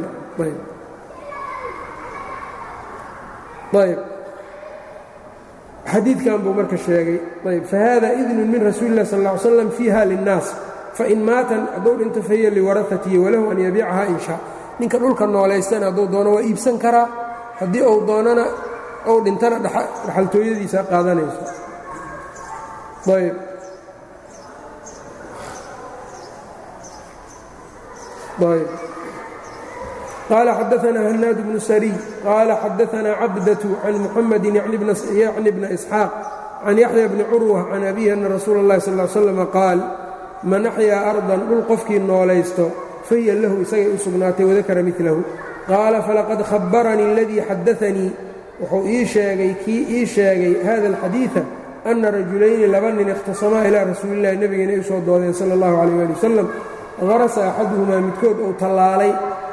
ayb xadiidkan buu marka sheegay ayb fahada idnun min rasuuli lah sal ll ly slam fiiha linnaas fain maatan hadduu dhinto fahiya liwarahatihi walahu an yabiicaha in shaa ninka dhulka noolaystana hadduu doono waa iibsan karaa haddii uu doonana ou dhintana dhaxaltooyadiisa qaadanayso ayb ayb qaala xadaثna hanaad bnu sariy qaala xadaثna cabdaة can muxamadi yacni bna isxaaq can yaxya bni curwa can abihi ana rasuula اllahi sal ly slm qaal man axyaa ardan dhul qofkii noolaysto fahiya lahu isagay u sugnaatay wadakara milahu qaala falaqad khabaranii اladii xadaanii wuxuu ii sheegay kii ii sheegay hada اlxadiiثa ana rajulayni laba nin ikhtasamaa ilaa rasuulillahi nebigeena ay u soo doodeen sala اllahu calayh ali wasalam harasa axaduhumaa midkood uu tallaalay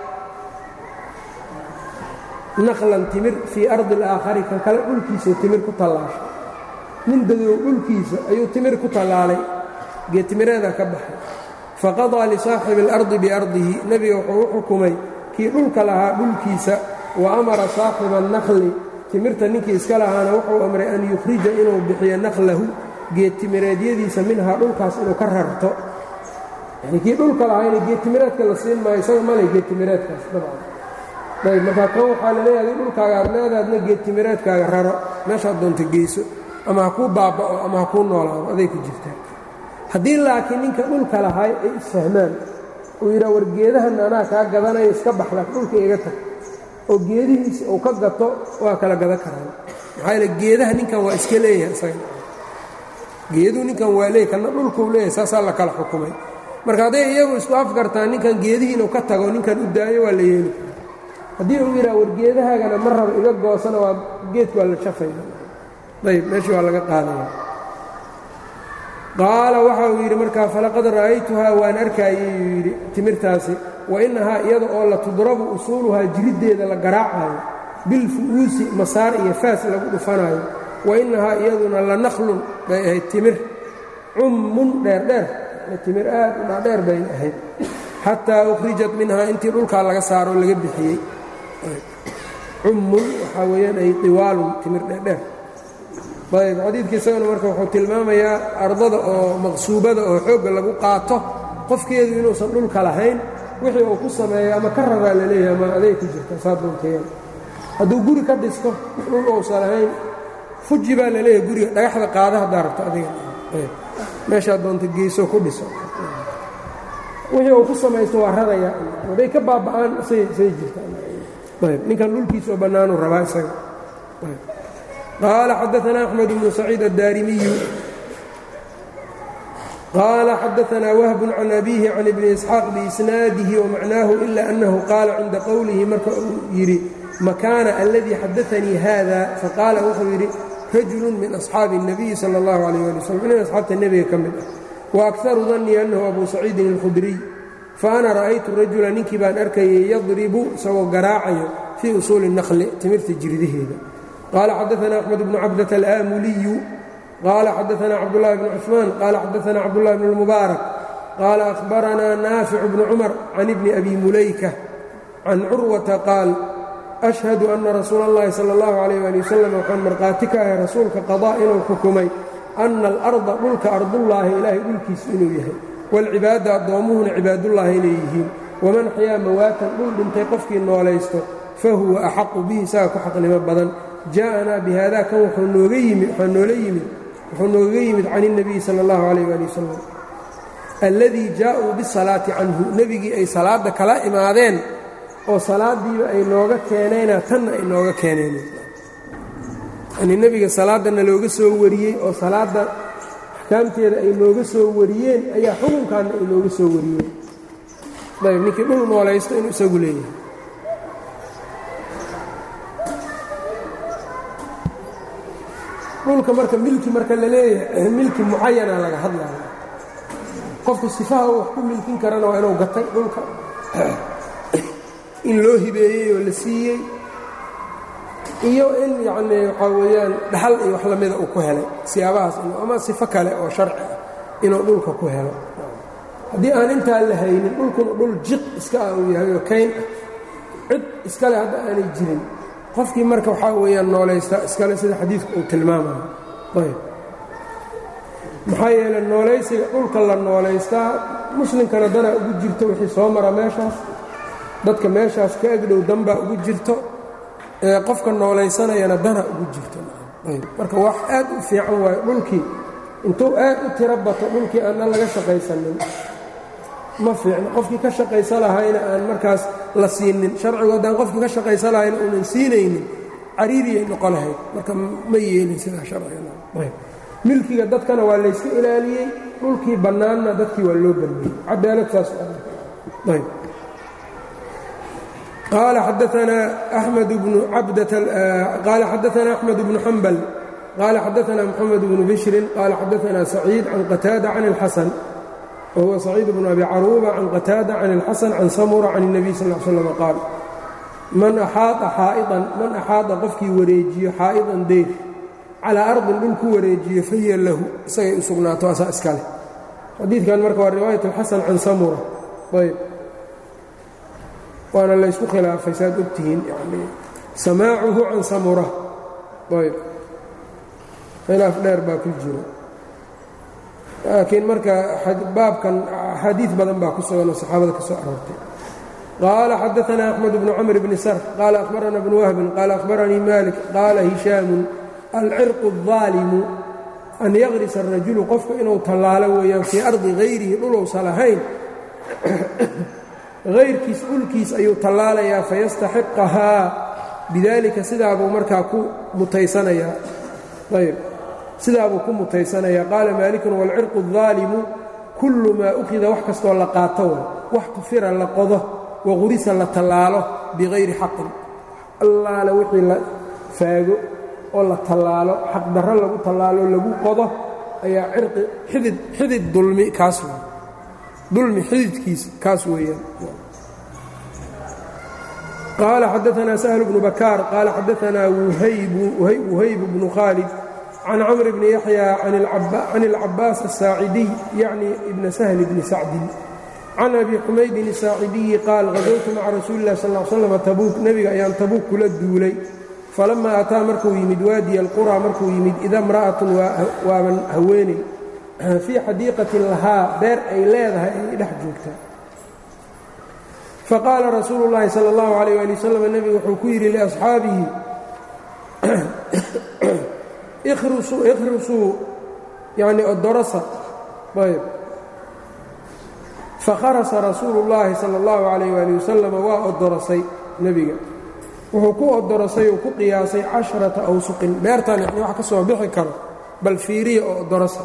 naqlan timir fii ardi alaakhari kan kale dhulkiisau timir ku tallaashay nin dadow dhulkiisa ayuu timir ku tallaalay geetimireeda ka baxay faqadaa lisaaxibi اlardi biardihi nebiga wuxuu u xukumay kii dhulka lahaa dhulkiisa wa amara saaxiba annaqli timirta ninkii iska lahaana wuxuu amray an yukhrija inuu bixiyo naqlahu geedtimireedyadiisa minhaa dhulkaas inuu ka rarto yani kii dhulka lahaayna geedtimireedka la siin maayo isaga male geedtimireedkaas dabcan ayb markaa kan waxaa la leeyahay adi dhulkaaga aad leedaadna geedtimireedkaaga raro meeshaad doonta geyso ama ha kuu baaba'o ama ha kuu noolaado aday ku jirtaa haddii laakiin ninka dhulka lahaay ay isfahmaan uu yidhaha war geedahan anaa kaa gadanaya iska baxla dhulka iga tag oo geedihiisa uu ka gato waa kala gadan karaan maxaa yaele geedaha ninkan waa iska leeyahay isaga geeduhu ninkan waa leeyahy kanna dhulkuu leeyahay saasaa la kala xukumay marka hadday iyagu isku afgartaan ninkan geedihii inuu ka tago ninkan u daayo waa la yeeli haddii uu yidhaha war geedahaagana ma rabo iga goosana waa geedku waa la shafaya ayb meeshii waa laga qaadaya qaala waxa uu yidhi markaa falaqad ra'aytuhaa waan arkaayey uu yidhi timirtaasi wa innahaa iyada oo la tudrabu usuuluhaa jiriddeeda la garaacayo bilfu'uusi masaar iyo faas lagu dhufanaayo wa innahaa iyaduna la naqlun bay ahayd timir cummun dheerdheer timir aad u dhaadheer bay ahayd xataa ukhrijat minhaa intii dhulkaa laga saaro laga bixiyey cummun waxaa weeyaan ay tiwaalun timir dheerdheer ayb xadiidka isagana marka wuxuu tilmaamayaa ardada oo maqsuubada oo xoogga lagu qaato qofkeedu inuusan dhulka lahayn wixii uu ku sameeyo ama ka raraa laleeyahay ama aday ku jirta saa doontayan hadduu guri ka dhisto dhul uusan lahayn fuji baa laleeyahay guriga dhagaxda qaada haddaa rabto adiga meeshaa doonta geyso ku dhiso wixii uu ku samaysto waa raraya hadday ka baaba'aan say say jirtaayb ninkan dhulkiisa oo bannaanuu rabaa isaga qaala xadaanaa axmed bnu saciid addaarimiyu qaala xadaanaa wahbun can abiihi can ibni isxaaq biisnaadihi wamacnaahu ila annahu qaala cinda qowlihi marka uu yidhi makaana aladii xadaanii haada faqaala wuxuu yidhi rajulu min asxaabi الnabiyi salى اllahu alayh ali wslam nin asxaabta nebiga ka mid ah waakharu dannii annahu abu saciidin اlkhudriy faana ra'aytu rajula ninkii baan arkayay yadribu isagoo garaacayo fii usuuli الnaqli timirta jirdaheeda qaala xadaana axmed bnu cabdata alaamuliyu qaala xadaana cabdulahi bnu cuثmaan qaala xadaana cabdulahi bn اlmubaarak qaala ahbaranaa naaficu bnu cumar can ibni abi mulayka can curwata qaal ashhadu anna rasuula اllahi salى اllahu alayh ali wasalam waxaan markhaati ka ahay rasuulka qadaa inuu xukumay anna alarda dhulka ardullaahi ilaahay dhulkiisu inuu yahay waalcibaada addoommuhuna cibaadullaahi inay yihiin waman xayaa mawaatan dhul dhintay qofkii noolaysto fa huwa axaqu bihi isaga ku xaqnimo badan jaa'anaa bi haada kan wuxuu nooga yimid waxaa noola yimid wuxuu noogaga yimid can اnebiyi sala اllahu alayh ali wasalam alladii jaa'uu bisalaati canhu nebigii ay salaadda kala imaadeen oo salaadiiba ay nooga keeneena tanna ay nooga keeneen yanii nebiga salaaddana looga soo wariyey oo salaadda axkaamteeda ay nooga soo wariyeen ayaa xukunkaanna ay nooga soo wariyeen ayb ninkii dhul noolaysto inuu isagu leeyahay dhulka marka milki marka la leeyahay milki mucayana laga hadlaya qofku sifaha wax ku milkin karana waa inuu gatay dhulka in loo hibeeyey oo la siiyey iyo in yacnii waxaa weeyaan dhaxal iyo wax lamida uu ku helay siyaabahaas ama sifo kale oo sharci ah inuu dhulka ku helo haddii aan intaa la haynin dhulkuna dhul jiq iska ah uu yahay oo kayn ah cid iskale hadda aanay jirin qofkii marka waxaa weeyaan noolaysta iskale sida xadiidku uu tilmaamayo ayb maxaa yeeley noolaysiga dhulka la noolaystaa muslimkana danaa ugu jirto wixii soo mara meeshaas dadka meeshaas ka agdhow danbaa ugu jirto ee qofka noolaysanayana dana ugu jirto marka wax aad u fiican waayo dhulkii intuu aad u tiro bato dhulkii aanna laga shaqaysanin ma fiicno qofkii ka shaqaysa lahayna aan markaas la siinin sharcigu haddaan qofkii ka shaqaysa lahayna uunan siinaynin cariiriyay noqo lahayd marka ma yeelin sidaa sharciga milkiga dadkana waa layska ilaaliyey dhulkii bannaanna dadkii waa loo banneeyey cadaalad saas ayb قال xdثna أحمد بن qال xdثna أحمد بن حنبل qال xdثna محمد بن بشر qال xdثna سعيid عن qتاaدة عن الحسن وهو سعيid بن أبي cروبة عن qتاaدة عن الحسن عن سمرة عن النبي صلى اه علي وسلم qاaل man أxaaطa xaaئطan man أxaaطa qofkii wareejiyo xaaئطan deyr calىa أرضin dhul ku wareejiyo fahiya lahu isagay u sugnaato asaa iska leh xadiikan marka waa riwaayaة الxaسن can samرة ayb waana laysku khilaafay saad ogtihiin yani samaacuhu can samura ayb khilaaf dheer baa ku jiro laakiin marka baabkan axaadiid badan baa ku sugan oo saxaabada ka soo aroortay qaala xadaثna أxmed bnu cmr bni sr qaala أhbarana bnu wahbin qaala أhbaranii malik qaala hishaamu alcirqu الظaalimu an yaqrisa الrajulu qofka inuu tallaalo weeyaan fii ardi hayrihi dhulowsa lahayn hayrkiis dhulkiis ayuu tallaalayaa fayastaxiqahaa bidaalika sidaabuu markaa ku mutaysanayaa ayb sidaabuu ku mutaysanayaa qaala maalikun waalcirqu الظaalimu kullu maa ukhida wax kastoo la qaato way wax tufira la qodo waqurisa la tallaalo bikayri xaqin allaale wixii la faago oo la tallaalo xaqdarro lagu tallaalo lagu qodo ayaa cirqi xidid xidid dulmi kaas wey dulmi xididkiisa kaas weeyaan qaala xadaثna سهل بن bakaar qaala xadaثna وhayb بن khاalد can cmr bni yaحyى can الcabaas الsaacidiy yacni ibna سهل bni sacdin can abi xumaydin isaacidiyi qaal qadowtu maca rasuuli illahi sal l slam tabuuk nebiga ayaan tabuuk kula duulay falamaa ataa markuu yimid waadiya alqura markuu yimid ida imra'atun waaban haweeney fii xadiiqatin lahaa beer ay leedahay ay dhex joogtaa faqaala rasuulu llaahi sala allahu calayh ali wasalam nebigu wuxuu ku yidhi liasxaabihi ikhrusuu yacni odorosa ayb fakharasa rasuulu llaahi sala allahu calayh waali wasalam waa odorosay nebiga wuxuu ku odorosay uu ku qiyaasay casharata awsuqin beertan yani wax ka soo bixi karo bal fiiriya oo odorosa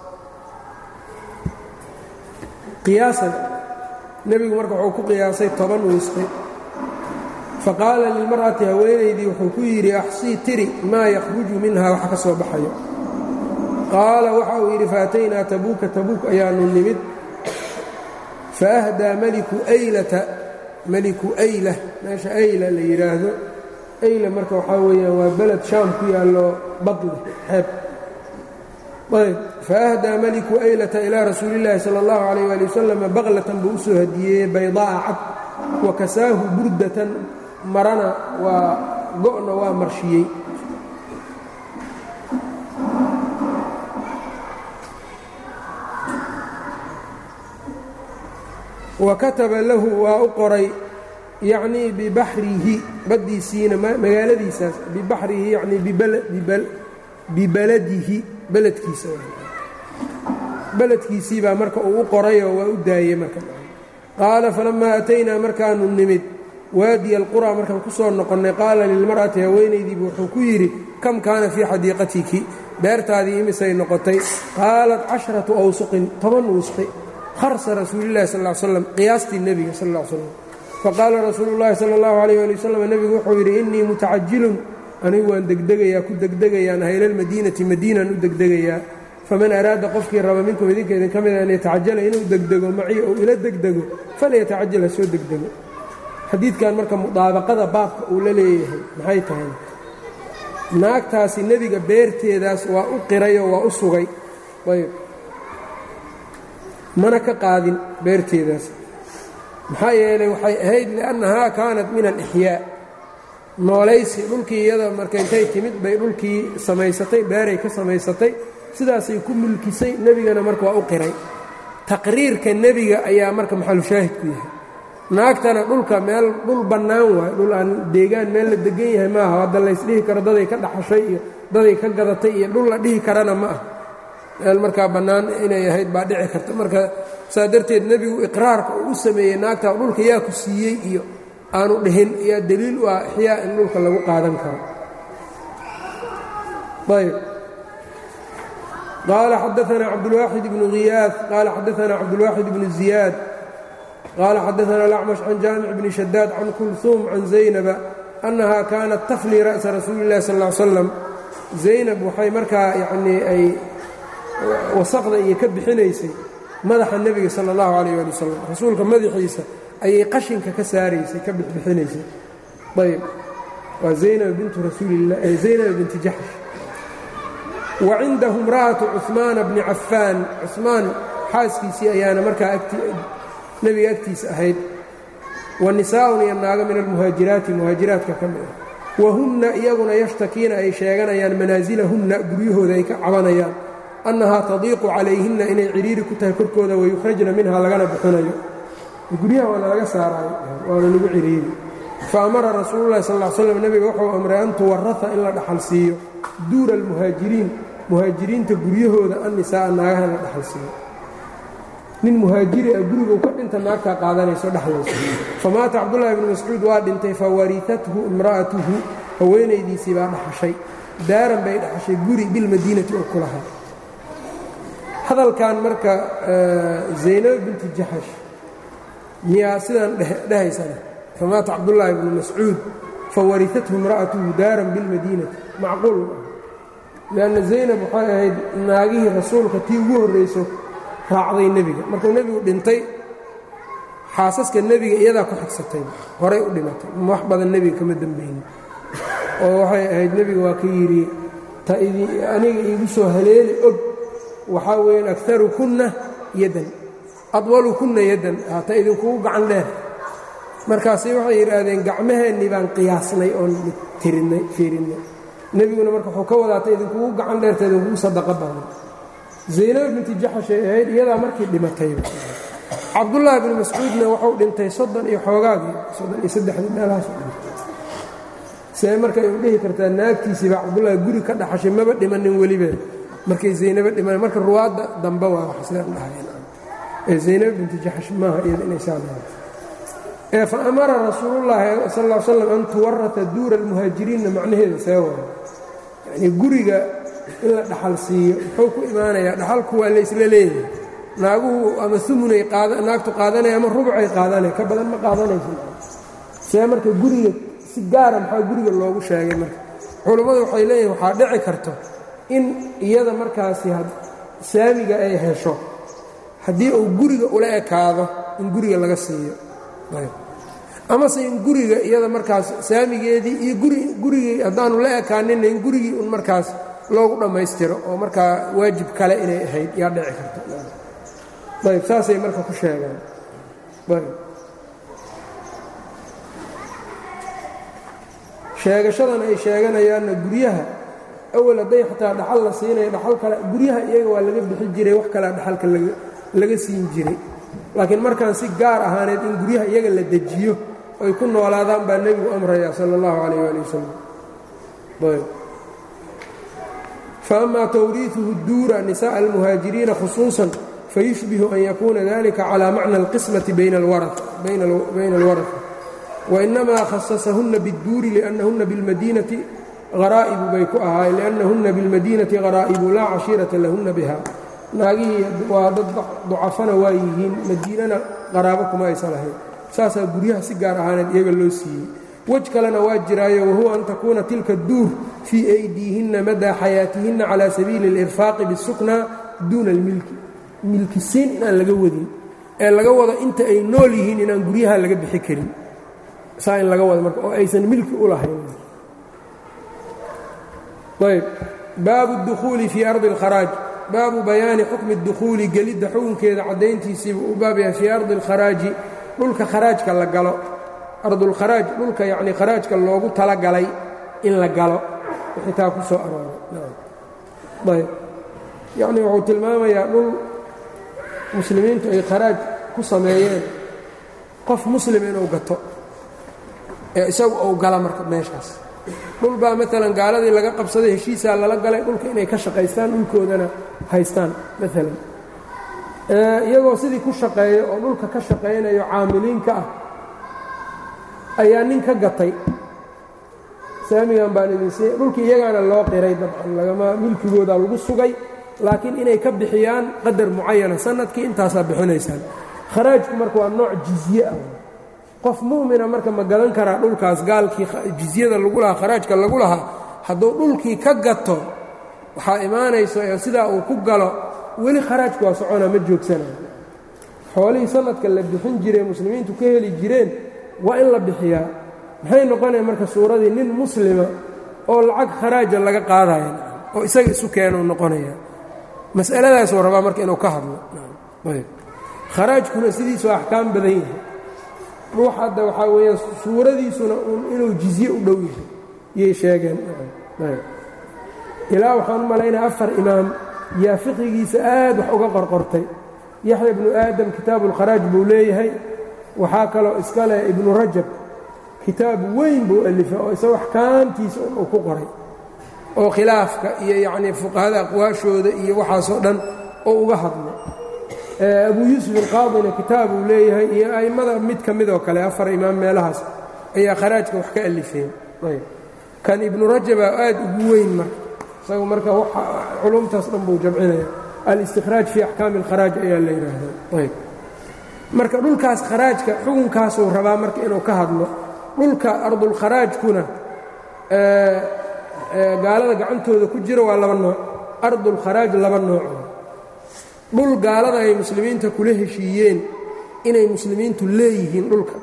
qiyaasan nebigu marka wuxuu ku qiyaasay toban wisqi faqaala lilmar'ati haweenaydii wuxuu ku yidhi axsii tiri maa yakhruju minha wax ka soo baxayo qaala waxa uu yidhi faataynaa tabuuka tabuuk ayaanu nimid faahdaa meliku aylata meliku ayla meesha ayla la yidhaahdo ayla marka waxaa weeyaan waa beled shaam ku yaallo badle xeeb ayb faahdaa meliku aylata ilaa rasuuli llaahi sala allahu calayh waali wasalam baqlatan buu u soo hadiyeeyey baydaa'a cad wa kasaahu burdatan marana waa go'na waa marshiyey wa kataba lahu waa u qoray yacnii bibaxrihi baddiisiina magaaladiisaas bibaxrihi yacnii bibaladihi beledkiisa beledkiisii baa marka uu u qorayoo waa u daayey marka qaala falammaa ataynaa markaanu nimid waadiya alquraa markaan ku soo noqonnay qaala lilmar'ati haweenaydiibu wuxuu ku yidhi kam kaana fii xadiiqatiki beertaadii imisay noqotay qaalat casharatu awsuqin toban wusqi harsa rasuulillahi sal slam qiyaastii nebiga sal l slam faqaala rasuulu llaahi sala allahu alayh ali wasalam nebigu wuxuu yidhi innii mutacajilun anigu waan degdegayaa ku degdegayaan haylalmadiinati madiinaan u degdegayaa faman araada qofkii raba minkum idinka idin ka mida an yatacajala inuu degdego macii ou ila degdego falyatacajal ha soo degdego xadiidkan marka mudaabaqada baabka uu la leeyahay maxay tahay naagtaasi nebiga beerteedaas waa u qirayoo waa u sugay ayb mana ka qaadin beerteedaas maxaa yeelay waxay ahayd liannahaa kaanat min alixyaa noolaysi dhulkii iyada marka intay timid bay dhulkii samaysatay beeray ka samaysatay sidaasay ku mulkisay nebigana marka waa u qiray taqriirka nebiga ayaa marka maxalushaahid ku yahay naagtana dhulka meel dhul bannaan waayo dhul aan deegaan meel la degan yahay maaha hadda laysdhihi karo daday ka dhaxashay iyo daday ka gadatay iyo dhul la dhihi karana ma ah meel markaa bannaan inay ahayd baa dhici karta marka saa darteed nebigu iqraarka uu u sameeyey naagta dhulka yaa ku siiyey iyo aanu dhihin yaa deliil u ah ixyaa in dhulka lagu qaadan karo ayb qaala xadaanaa cabdulwaaxid ibnu khiyaad qaala xadaanaa cabdulwaaxid ibnu ziyaad qaala xadaana alacmash can jaamic bni shadaad can kulhuum can zaynaba annaha kaanat taflii ra'sa rasuuli illahi sal ll slam zaynab waxay markaa yacnii ay wasaqda iyo ka bixinaysay madaxa nebiga sala allahu calayh ali wasalam rasuulka madaxiisa ayay qashinka ka saaraysay ka bixbixinaysay ayb waa zaynab bintu rasuulilah zaynab binti jaxsh wa cindahu imra'atu cuhmaana bni cafaan cuhmaan xaaskiisii ayaana markaa nebiga agtiisa ahayd wa nisaa'un iyo naago min almuhaajiraati muhaajiraadka ka mid ah wahunna iyaguna yashtakiina ay sheeganayaan manaasilahunna guryahooda ay ka cabanayaan annahaa tadiiqu calayhinna inay cidhiiri ku tahay korkooda wayukhrajna minha lagana bixinayo guryaha waana laga saaraayo waana lagu cidhiiri fa amara rasuululahi sal l slam nebiga wuxuu amray an tuwarata in la dhaxal siiyo duura almuhaajiriin muhaajiriinta guryahooda annisaa'a naagaha la dhaxal siiyo nin muhaajiri ah guriguu ka dhinta naagtaa qaadanayso dhexlayso famaata cabdullaahi bnu mascuud waa dhintay fa waritathu imra'atuhu haweenaydiisii baa dhaxashay daaran bay dhaxashay guri bilmadiinati oo ku lahaa hadalkan marka zaynab binti jaxash miyaa sidaan dhehaysana famaata cabdullaahi bnu mascuud fawaritathu imra'atuhu daaran bilmadiinati macquul ma ah lianna zaynab waxay ahayd naagihii rasuulka tii ugu horrayso raacday nebiga markuu nebigu dhintay xaasaska nebiga iyadaa ku xigsatay horay u dhimatay wax badan nebiga kama dembaynin oo waxay ahayd nebiga waa ka yidhi ta aniga iigu soo haleeli og waxaa weeyaan akarukunna yadan adwalukunna yaddan hata idinkugu gacan dheer markaasi waxay yidhaahdeen gacmaheennii baan qiyaasnay oon tirinay fiirinnay nebiguna marka wuxuu ka wadaata idinkugu gacan dheerta idinkugu sadaqa badan zaynab binti jaxashay ahayd iyadaa markii dhimatayba cabdullaahi bnu mascuudna wuxuu dhintay soddon iyo xoogaagii soddon iyo saddexdii meelahaas dhintay see marka ay u dhihi kartaa naagtiisiibaa cabdullaahi guri ka dhaxashay maba dhimanin weliba markay zaynabo dhiman marka ruwaadda dambe waa wax islaan dhahayeen ee zaynab binti jaxash maaha iyada inay saa leedahay ee fa amara rasuulullaahi sal ll slam an tuwarata duura almuhaajiriinna macnaheeda see waay yacnii guriga in la dhaxal siiyo muxuu ku imaanayaa dhaxalku waa laysla leeyahay naaguhu ama umunay naagtu qaadanaya ama rubcay qaadanaya ka badan ma qaadanaysa see marka guriga si gaara maxaa guriga loogu sheegay marka culummadu waxay leeyihin waxaa dhici karto in iyada markaasi saamiga ay hesho haddii uu guriga ula ekaado in guriga laga siiyo amase in guriga iyada markaas saamigeedii iyo gurigii haddaanu la ekaaninna in gurigii un markaas loogu dhammaystiro oo markaa waajib kale inay ahayd yaa dhici karta ayb saasay marka ku sheegaan ayb sheegashadan ay sheeganayaanna guryaha awal hadday xataa dhaxal la siinayo dhaxal kale guryaha iyaga waa laga bixi jiray wax kalea dhaxalka laga siin jiray laakiin markaan si gaar ahaaneed in guryaha iyaga la dejiyo ay ku noolaadaan baa nebigu amraya sala allahu calayh waali wasalam ayb faama tawriiثuhu duura nisaءa almuhaajiriina khusuusan fayushbihu an yakuuna dalika calى macna اlqismaةi bayna اlwaraثa wainamaa khasasahuna bاdduuri liأnnahuna biاlmadiinati haraa'ibu bay ku ahaay liأnnahuna biاlmadiinati haraa'ibu laa cashiirata lahuna biha naagihii waa dad ducafana waa yihiin madiinana qaraabo kuma aysan lahayn saasaa guryaha si gaar ahaaneed iyaga loo siiyey wej kalena waa jiraayo wahuwa an takuuna tilka duur fii aydiihinna madaa xayaatihinna calaa sabiili اlirfaaqi biاsukna duuna اlmilki milkisiin inaan laga wadin ee laga wado inta ay nool yihiin inaan guryaha laga bixi karin saa in laga wado marka oo aysan milki u lahayn ayb baabu اdukhuuli fii ardi اlkharaaj baabu bayaani xukmi اdukhuuli gelidda xukunkeeda caddayntiisiibu u baab yahay fii ardi اlkharaaji dhulka kharaajka la galo ardulkharaaj dhulka yacnii kharaajka loogu talagalay in la galo xitaa ku soo arooray ayb yacnii wuxuu tilmaamayaa dhul muslimiintu ay kharaaj ku sameeyeen qof muslim inuu gato ee isagu uu gala marka meeshaas dhul baa maalan gaaladii laga qabsaday heshiisaa lala galay dhulka inay ka shaqaystaan dhulkoodana haystaan maalan iyagoo sidii ku shaqeeya oo dhulka ka shaqaynayo caamiliinka ah ayaa nin ka gatay saamigan baan idin siiy dhulkii iyagaana loo qiray dabcan lagama milkigooda lagu sugay laakiin inay ka bixiyaan qadar mucayana sanadkii intaasaa bixinaysaan kharaajku marka waa nooc jizye ah qof mu'mina marka ma gadan karaa dhulkaas gaalkii jizyada lagu lahaa kharaajka lagu lahaa hadduu dhulkii ka gato waxaa imaanayso ee sidaa uu ku galo weli kharaajku waa soconaa ma joogsanayo xoolihii sanadka la bixin jiree muslimiintu ka heli jireen waa in la bixiyaa maxay noqonaya marka suuradii nin muslima oo lacag kharaaja laga qaadaya oo isaga isu keenuu noqonaya mas'aladaasuu rabaa marka inuu ka hadlo ayb kharaajkuna sidiisu axkaam badan yahay ruux hadda waxaa weeyaan suuradiisuna inuu jizye u dhow yahay yay sheegeen ilaa waxaan u malaynaya afar imaam yaa fiqigiisa aad wax uga qorqortay yaxya ibnu aadam kitaabu ulkharaaj buu leeyahay waxaa kaloo iska leh ibnu rajab kitaab weyn buu alifay oo isago axkaamtiisa uu ku qoray oo khilaafka iyo yacnii fuqahada aqwaashooda iyo waxaasoo dhan oo uga hadlo abuu yuusuf alqaadina kitaab uu leeyahay iyo a'immada mid ka midoo kale afar imaam meelahaas ayaa kharaajka wax ka alifeen ayb kan ibnu rajaba aad ugu weyn marka isagu marka culumtaas dhan buu jamcinaya alistikhraaj fii axkaami alkharaaj ayaa la yidhaahdaa ayb marka dhulkaas kharaajka xukunkaasuu rabaa marka inuu ka hadlo dhulka ardulkharaajkuna gaalada gacantooda ku jira waa laba nooc ardulkharaaj laba nooc dhul gaalada ay muslimiinta kula heshiiyeen inay muslimiintu leeyihiin dhulka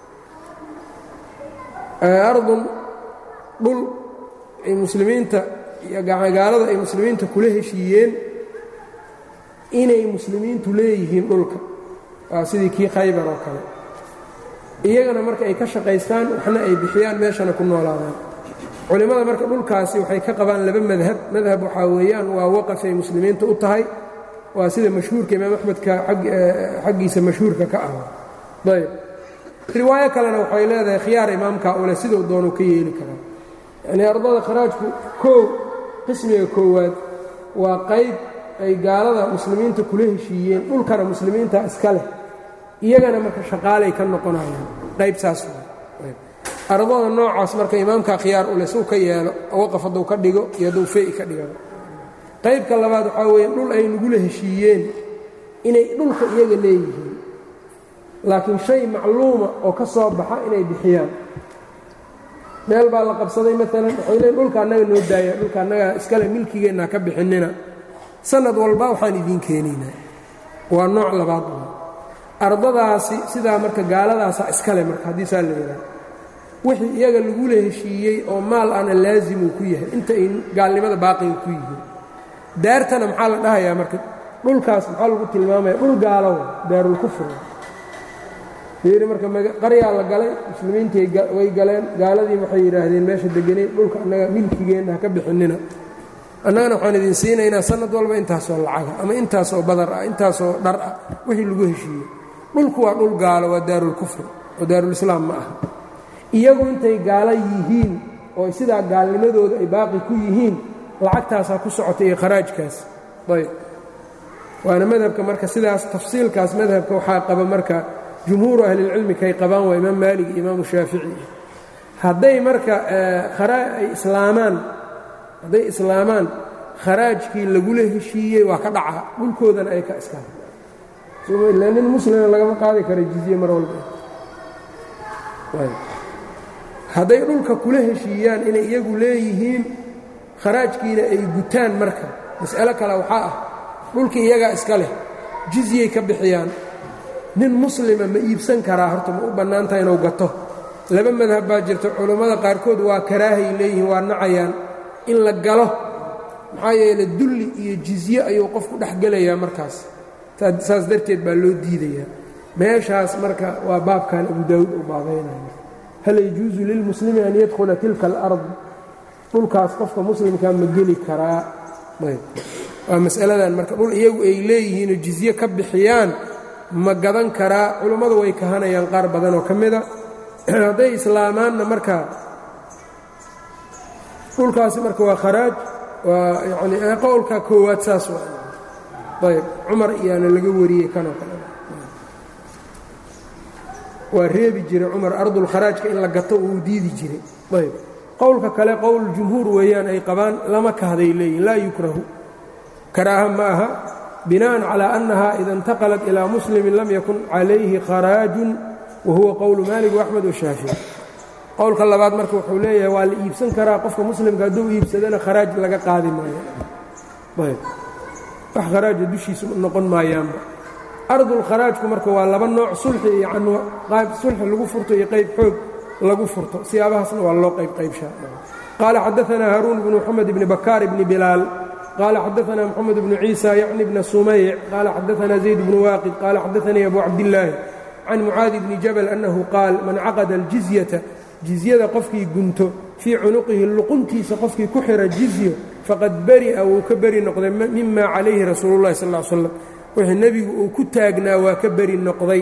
ardun dhul ay muslimiinta gaalada ay muslimiinta kula heshiiyeen inay muslimiintu leeyihiin dhulka waa sidii kii khaybar oo kale iyagana marka ay ka shaqaystaan waxna ay bixiyaan meeshana ku noolaadaan culimmada marka dhulkaasi waxay ka qabaan laba madhab madhab waxaa weeyaan waa waqafay muslimiinta u tahay waa sida mashhuurka imaam axmedka xaggiisa mashhuurka ka ah ayb riwaayo kalena waxay leedahay khiyaar imaamka ule siduu doonu ka yeeli karaa yacnii ardada kharaajku koow qismiga koowaad waa qayb ay gaalada muslimiinta kula heshiiyeen dhulkana muslimiinta iska leh iyagana marka shaqaalay ka noqonayaan qayb saas ardada noocaas marka imaamka khiyaar ule suu ka yeelo waqaf hadduu ka dhigo iyo hadduu fey ka dhiga qaybka labaad waxaa weeye dhul ay nagula heshiiyeen inay dhulka iyaga leeyihiin laakiin shay macluuma oo ka soo baxa inay bixiyaan meel baa la qabsaday maalan waxay leeyn dhulka annaga noo daaya dhulka annaga iskale milkigeenna ka bixinina sanad walba waxaan idiin keenaynaa waa nooc labaad ardadaasi sidaa marka gaaladaasa iskale marka haddii saa la yidhaha wixii iyaga lagula heshiiyey oo maal ana laazimuu ku yahay inta ay gaalnimada baaqiga ku yihiin daartana maxaa la dhahayaa marka dhulkaas maxaa lagu tilmaamaya dhul gaalowa daarulkufr fiiri marka qaryaa la galay muslimiintii way galeen gaaladii waxay yidhaahdeen meesha deganay dhulka annaga milkigeenna ha ka bixinina annagana waxaan idin siinaynaa sanad walba intaasoo lacaga ama intaasoo badar ah intaasoo dhar ah wixii lagu heshiiyey dhulku waa dhul gaalo waa daarulkufr oo daarulislaam ma aha iyagu intay gaalo yihiin oo sidaa gaalnimadooda ay baaqi ku yihiin lacagtaasaa ku socota iyo kharaajkaas ayb waana madhabka marka sidaas tafsiilkaas madhabka waxaa qaba marka jumhuuru ahlilcilmi kay qabaan waa imaam maalig iyo imaamu shaafici hadday marka ay islaamaan hadday islaamaan kharaajkii lagula heshiiyey waa ka dhaca dhulkoodana ay ka iska ila nin muslima lagama qaadi kara jizye mar walba hadday dhulka kula heshiiyaan inay iyagu leeyihiin kharaajkiina ay gutaan marka mas'alo kale waxaa ah dhulkii iyagaa iska leh jizyay ka bixiyaan nin muslima ma iibsan karaa horta ma u bannaantaha inuu gato laba madhab baa jirta culammada qaarkood waa karaahay leeyihiin waa nacayaan in la galo maxaa yeele dulli iyo jizye ayuu qofku dhex gelayaa markaas saas darteed baa loo diidayaa meeshaas marka waa baabkan abu daawuud uu baabaynaya hal yajuusu lilmuslimi an yadkhula tilka alard dhulkaas qofka muslimkaa ma geli karaa waa masaladan marka dhul iyagu ay leeyihiinoo jizye ka bixiyaan ma gadan karaa culummadu way kahanayaan qaar badan oo ka mida hadday islaamaanna marka dhulkaasi marka waa kharaaj waa yani qowlka koowaad saas waa ayb cumar iyaana laga wariyey kanoo kale waa reebi jiray cumar ardulkharaajka in la gato uu diidi jiray ayb qowlka kale qowl jumhuur weeyaan ay qabaan lama kahday leeyihin laa yukrahu karaaha ma aha bina'an calaa annaha ida intaqalat ilaa muslimin lam yakun calayhi kharaajun wa huwa qowlu maalik waaxmed washaafici qowlka labaad marka wuxuu leeyahay waa la iibsan karaa qofka muslimka hadduu iibsadana kharaaj laga qaadi maayo ayb wax kharaaja dushiisa noqon maayaanba ardulkharaajku marka waa laba nooc sulxi iyo qayb sulxi lagu furto iyo qayb xoog lagu furto siyaabahaasna waa loo qayb qaybshaa qaala xadaanaa haaruun bnu moxamed bni bakaar bni bilaal qaala xadaanaa moxamed bnu ciisa yacni bna sumayc qaala xadaanaa zayd bnu waaqid qaala xadaanii abu cabdillaahi can mucaadi bni jabal annahu qaal man caqada aljizyata jizyada qofkii gunto fii cunuqihi luquntiisa qofkii ku xira jizyo faqad beri'a wuu ka beri noqday mima calayhi rasuulu llahi sal slam wixii nebigu uu ku taagnaa waa ka beri noqday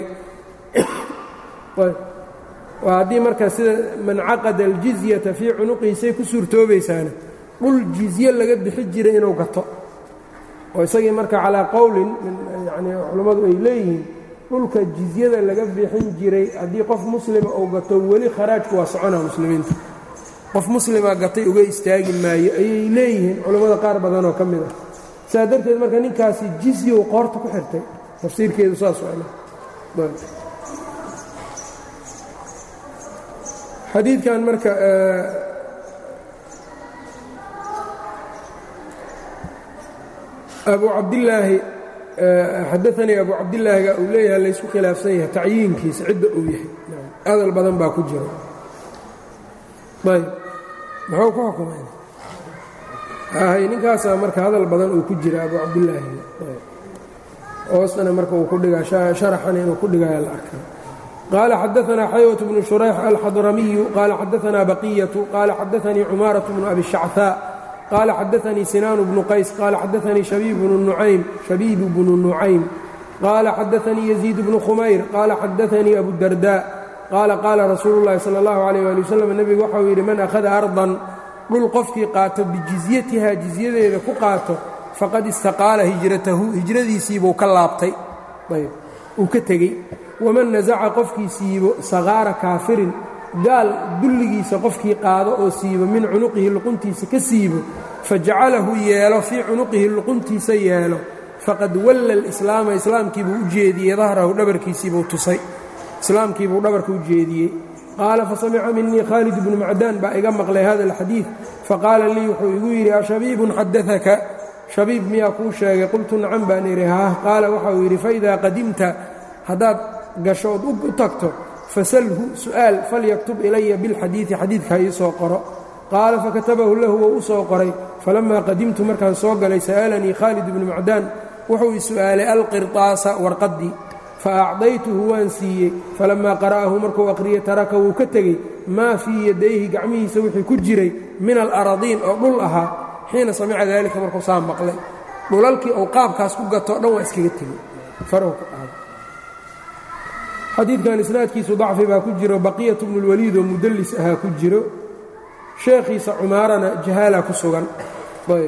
waa haddii marka sida man caqada aljizyata fii cunuqihisay ku suurtoobaysaana dhul jizye laga bixi jiray inuu gato oo isagii marka calaa qowlin yani culammadu ay leeyihiin dhulka jizyada laga bixin jiray haddii qof muslima uu gato weli kharaajku waa soconaa muslimiinta qof muslima gatay uga istaagi maayo ayay leeyihiin culammada qaar badanoo ka mid ah saa darteed marka ninkaasi jizyow qoorta ku xirtay tafsiirkeedu saas xadiidkan marka abu cabdilaahi xadaanii abu cabdilaahiga uu leeyahay laysku khilaafsan yahay tacyiinkiisa cidda uu yahay hadal badan baa ku jira ayb muxuu ku xukumay hay ninkaasaa marka hadal badan uu ku jira abu cabdilaahi hoostana marka uu ku dhigaa sharaxana inuu ku dhigaya la arkaa qaala xadaanaa xaywat bnu shurayx alxadramiyu qaala xadaanaa baqiyatu qaala xadaanii cumaaraة bnu abi shachaa qaala xadaanii sinaanu bnu qays qaala xadaanii shabiibu bnu nucaym qaala xadaanii yaziid bnu khumayr qaala xadaanii abudarda qaala qaala rasuulu llahi sala allahu calayh waali wasalam nebigu waxau yidhi man akhada ardan dhul qofkii qaato bijizyatiha jizyadeeda ku qaato faqad istaqaala hijratahu hijradiisiibuu ka laabtay ayb uu ka tegey waman nasaca qofkii siibo sakaara kaafirin gaal dulligiisa qofkii qaado oo siibo min cunuqihi luquntiisa ka siibo fajacalahu yeelo fii cunuqihi luquntiisa yeelo faqad walla alislaama islaamkiibuu u jeediyey dahrahu dhabarkiisiibuu tusay islaamkiibuu dhabarka u jeediyey qaala fasamica minii khaalid bnu macdaan baa iga maqlay hada alxadiid faqaala lii wuxuu igu yidhi ashabiibun xadaaka shabiib miyaa kuu sheegay qultu nacan baan idhi haah qaala waxauu yidhi faidaa qadimta haddaad gasho ood u tagto fasalhu su'aal falyaktub ilaya bilxadiidi xadiidka ha ii soo qoro qaala fakatabahu lahu wou u soo qoray falammaa qadimtu markaan soo galay sa'alanii khaalid bnu macdaan wuxuu i su'aalay alqirطaasa warqaddii faacdaytuhu waan siiyey falammaa qara'ahu markuu aqriyey taraka wuu ka tegey maa fii yadayhi gacmihiisa wixii ku jiray min alaradiin oo dhul ahaa xiina samica daalika markuu saa maqlay dhulalkii uu qaabkaas ku gatoo dhan waa iskaga tegey farahu ka qaada xadiidkan isnaadkiisu dacfi baa ku jiro baqiyatu bnulwaliid oo mudallis ahaa ku jiro sheekhiisa cumaarana jahaala ku sugan ayb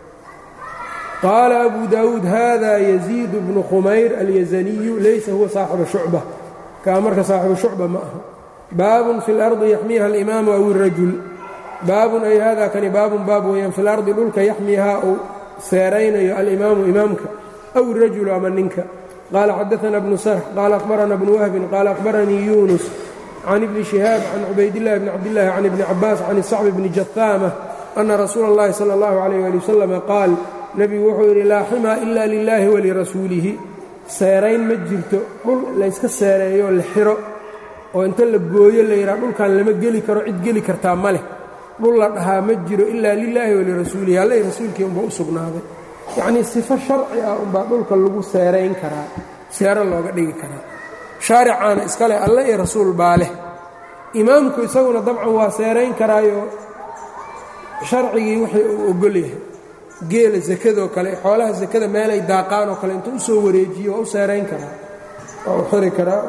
qaala abu daawuud hada yaziid bnu khumayr alyazaniyu laysa huwa saaxiba shucba kaa marka saaxibu shucba ma aha baabun fi اlardi yaxmiiha alimaamu aw irajul baabun ay hada kani baabun baab weeyaan fi lardi dhulka yaxmiihaa uu seeraynayo alimaamu imaamka aw irajulu ama ninka qaala xadaana bnu sarx qaala akhbarana bnu wahbin qaala akhbaranii yunus can ibni shihaab can cubaydillahi bni cabdillahi can ibni cabaas can isacbi bni jahaama ana rasuula اllahi salى اllahu alayh ali wasalama qaal nebigu wuxuu yidhi laa ximaa ila lilaahi walirasuulihi seerayn ma jirto dhul layska seereeyoo la xiro oo inta la gooyo la yidhaha dhulkan lama geli karo cid geli kartaa ma leh dhul la dhahaa ma jiro ilaa lilaahi walirasuulihi alla i rasuulkii unba u sugnaaday yacnii sifo sharci ah unbaa dhulka lagu seerayn karaa seero looga dhigi karaa shaaricaana iskale alle iyo rasuul baa leh imaamku isaguna dabcan waa seerayn karaayo sharcigii wixii uu ogol yahay geela sakadoo kale xoolaha sakada meelay daaqaan oo kale intuu u soo wareejiyo waa u seerayn karaa waa u xiri karaa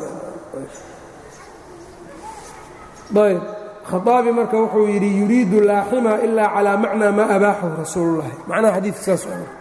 ayb khaaabi marka wuxuu yidhi yuriidu laaxima ilaa calaa macnaa maa abaaxahu rasuulullahi macnaha xadiidka saas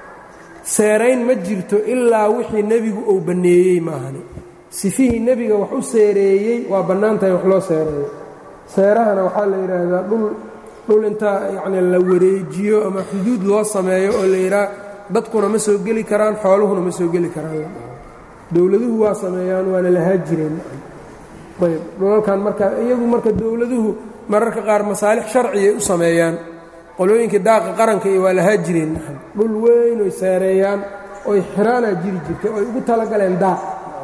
seerayn ma jirto ilaa wixii nebigu uu banneeyey maahani sifihii nebiga wax u seereeyey waa bannaan tahay wax loo seereeyo seerahana waxaa la yidhaahdaa dhul dhul intaa yacni la wareejiyo ama xuduud loo sameeyo oo la yidhaha dadkuna ma soo geli karaan xooluhuna ma soo geli karaan dowladuhu waa sameeyaan waana lahaa jireen ayb dhulalkan marka iyagu marka dowladuhu mararka qaar masaalix sharciyay u sameeyaan qolooyinkai daaqa qaranka iyo waa lahaa jireen dhul weyn oy seereeyaan oy xiraanaa jiri jirtay oy ugu talagaleen daaq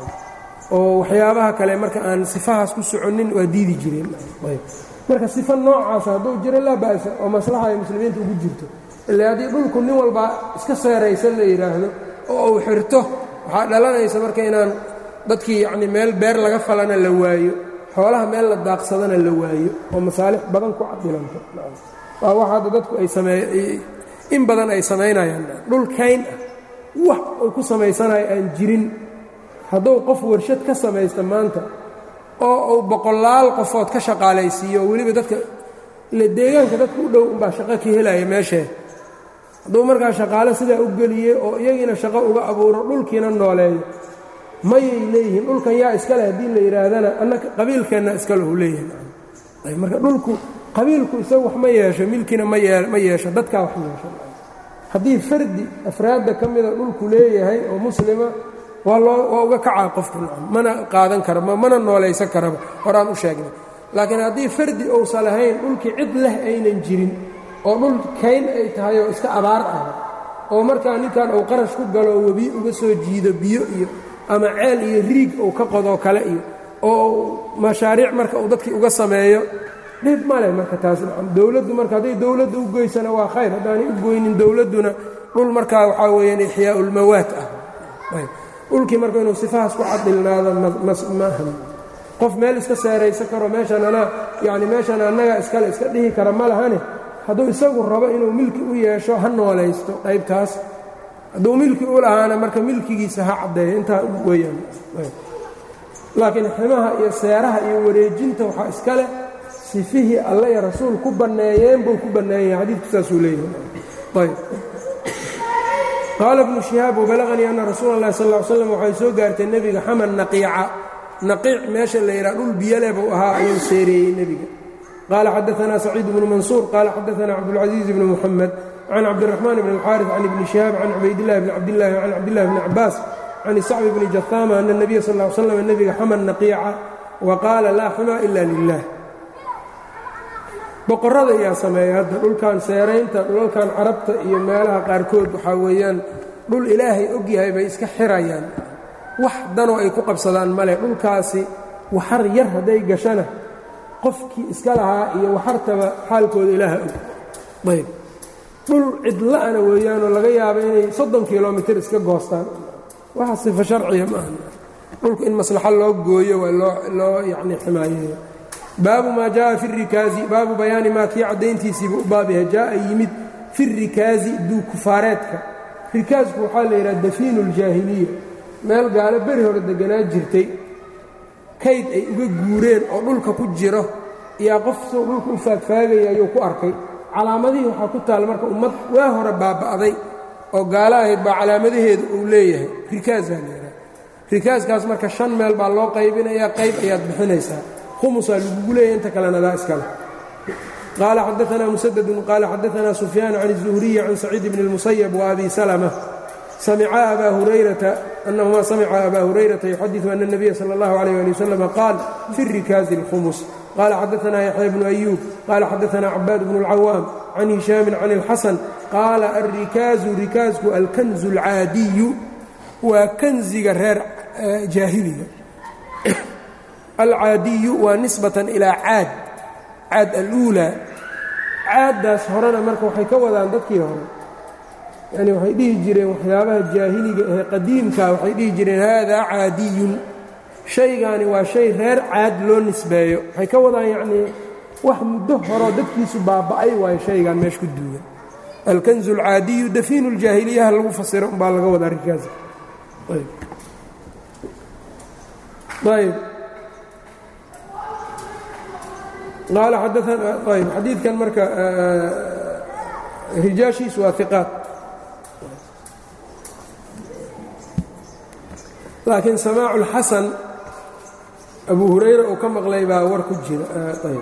oo waxyaabaha kale marka aan sifahaas ku soconin waa diidi jireen ayb marka sifa noocaasa hadduu jiro laa ba'sa oo maslaxa ay muslimiinta ugu jirto ila haddii dhulku nin walba iska seeraysan la yidhaahdo oo uu xirto waxaa dhalanaysa marka inaan dadkii yacni meel beer laga falana la waayo xoolaha meel la daaqsadana la waayo oo masaalix badan ku cadilanto waa wax hadda dadku ay samee in badan ay samaynayaan dhul kayn ah wax uu ku samaysanayo aan jirin hadduu qof warshad ka samaysta maanta oo uu boqolaal qofood ka shaqaalaysiiyo oo weliba dadka ile deegaanka dadka u dhow unbaa shaqo ka helaya meeshee hadduu markaa shaqaale sidaa u geliyey oo iyagiina shaqo uga abuuro dhulkiina nooleeyo mayay leeyihiin dhulkan yaa iskale haddii la yidhaahdana annaka qabiilkeenna iskalehu leeyahay marka dhulku qabiilku isagu wax ma yeesho milkina ma yeesho dadkaa wax yeesho haddii fardi afraadda ka mida dhulku leeyahay oo muslima waa loo waa uga kacaa qofku mana qaadan kara mana noolaysan karaba horaan u sheegnay laakiin haddii fardi ousan lahayn dhulkii cid leh aynan jirin oo dhul kayn ay tahay oo iska abaar ah oo markaa ninkan uu qarash ku galo webi uga soo jiido biyo iyo ama ceel iyo riig uu ka qodoo kale iyo oo mashaariic marka uu dadkii uga sameeyo dhib ma leh marka taas dowladdu marka hadday dowladda u goysana waa khayr haddaanay u goynin dowladduna dhul markaa waxaa weeyaan ixyaaulmawaad ah dhulkii marka inuu sifahaas ku cadilnaado maahan qof meel iska seeraysan karo meeshan anaa yacni meeshan annaga iskale iska dhihi kara ma lahane hadduu isagu rabo inuu milki u yeesho ha noolaysto qaybtaas hadduu milki u lahaana marka milkigiisa ha caddeeyo intaa weeyaan laakiin ximaha iyo seeraha iyo wareejinta waxaa iska leh sifihii alle iyo rasuul ku banneeyeen buu ku banneeyahay xadiidku saasuu leeyahay ayb qaala ibnu shihaab wabalaqanii anna rasuula اllahi sal ll slam waxay soo gaartay nebiga xaman naqiica naqiic meesha la yidhaha dhul biyale buu ahaa ayuu seereeyey nebiga qaala xadaanaa saciid bnu mansuur qaala xadaanaa cabdulcaziiz bni muxamed can cabdiraxmaan bn alxaarif can ibni shihaab can cubaydillahi bni cabdillahi can cabdillahi bni cabaas can isacbi bni jahaama ana nebiya sal l slam nebiga xaman naqiica wa qaala laa xumaa ila lilah boqorrada ayaa sameeya hadda dhulkan seeraynta dhulalkan carabta iyo meelaha qaarkood waxaa weeyaan dhul ilaahay og yahay bay iska xirayaan wax danoo ay ku qabsadaan male dhulkaasi waxar yar hadday gashana qofkii iska lahaa iyo waxartaba xaalkooda ilaaha og ayb dhul cidla'ana weeyaanoo laga yaabo inay soddon kilomitir iska goostaan waxa sifa sharciya maaha dhulku in maslaxo loo gooyo waa loo loo yacni ximaayeeyo baabu maa jaءa fi الrikaazi baabu bayaani maa kii caddayntiisiiba u baab yahay jaءa yimid fi الrikaazi duukufaareedka rikaasku waxaa la yidhaha dafiinu اljaahiliya meel gaalo beri hore deganaa jirtay kayd ay uga guureen oo dhulka ku jiro iyaa qof soo dhulka u faagfaagaya ayuu ku arkay calaamadihii waxaa ku taal marka ummad waa hore baaba'day oo gaalo ahayd baa calaamadaheedu uu leeyahay rikaasaa la yidhaha rikaaskaas marka shan meel baa loo qaybinayaa qayb ayaad bixinaysaa humusaa lagugu leeyahy inta kalena daa iskale qaala xadaanaa musadadun qaala xadaanaa sufyaan can الzuhriyi can saciid bni اlmusayab waabi salma samca abaa hurayrata annahumaa samica abaa hurayrata yuxadiثu ana الnabiya salى اllahu عalيh ali waslm qaal fi الrikaazi اlkhumus qaala xadaanaa yaxya bnu ayuub qaala xadaanaa cabaad bnu اlcawaam can hishaami can اlxasan qaala alrikaazu rikaasku alkanzu اlcaadiyu waa kanziga reer jaahiliga alcaadiyu waa nisbatan ilaa caad caad aluulaa caaddaas horena marka waxay ka wadaan dadkii hore yacni waxay dhihi jireen waxyaabaha jaahiliga ee qadiimka waxay dhihi jireen haadaa caadiyun shaygaani waa shay reer caad loo nisbeeyo waxay ka wadaan yacnii wax muddo horoo dadkiisu baaba'ay waayo shaygan meesha ku duugan alkanzu alcaadiyu dafiinu ljaahiliyaha lagu fasiro umbaa laga wadaa rikaas ayb qaala xadaana ayb xadiidkan marka rijaashiisu waa iqaat laakiin samaacu اlxasan abu hurayra uu ka maqlay baa war ku jira ayb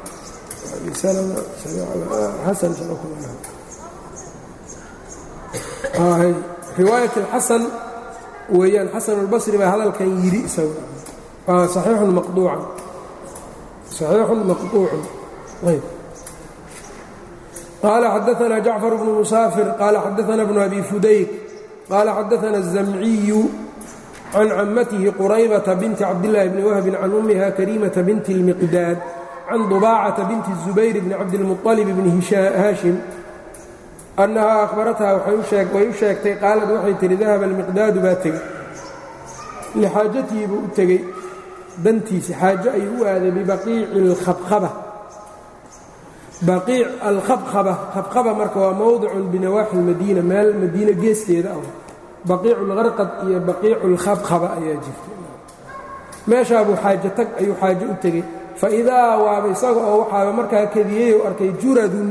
riwaayat اlxasan weeyaan xasan اlbasri baa hadalkan yidhi isaga waa saxiixun maqduucan saxiixun maqduucun ayb qaala xadaana jacfar bnu musaafir qaala xadaana bnu abi fudayk qaala xadaana الzamciyu can camatihi quraybata binti cabdillaahi bni wahbin can ummiha karimata binti اlmiqdaad can dubaacata binti الzubayr bni cabdilmuطalib bni haashim annahaa ahbarathaa way u sheegtay qaalad waxay tihi dahaba almiqdaadu baa tegey lixaajatihi buu u tegey dantiisi xaajo ayuu u aaday bibaqiici alkhabkhaba baqiic alkhabkhaba khabkhaba marka waa mowdicun binawaaxi lmadiina meel madiine geesteeda ah baqiicu lgarqad iyo baqiicu lkhabkhaba ayaa jirta meeshaabuu xaajo tag ayuu xaajo u tegey fa idaa waaba isaga oo waxaaba markaa kadiyey u arkay juradun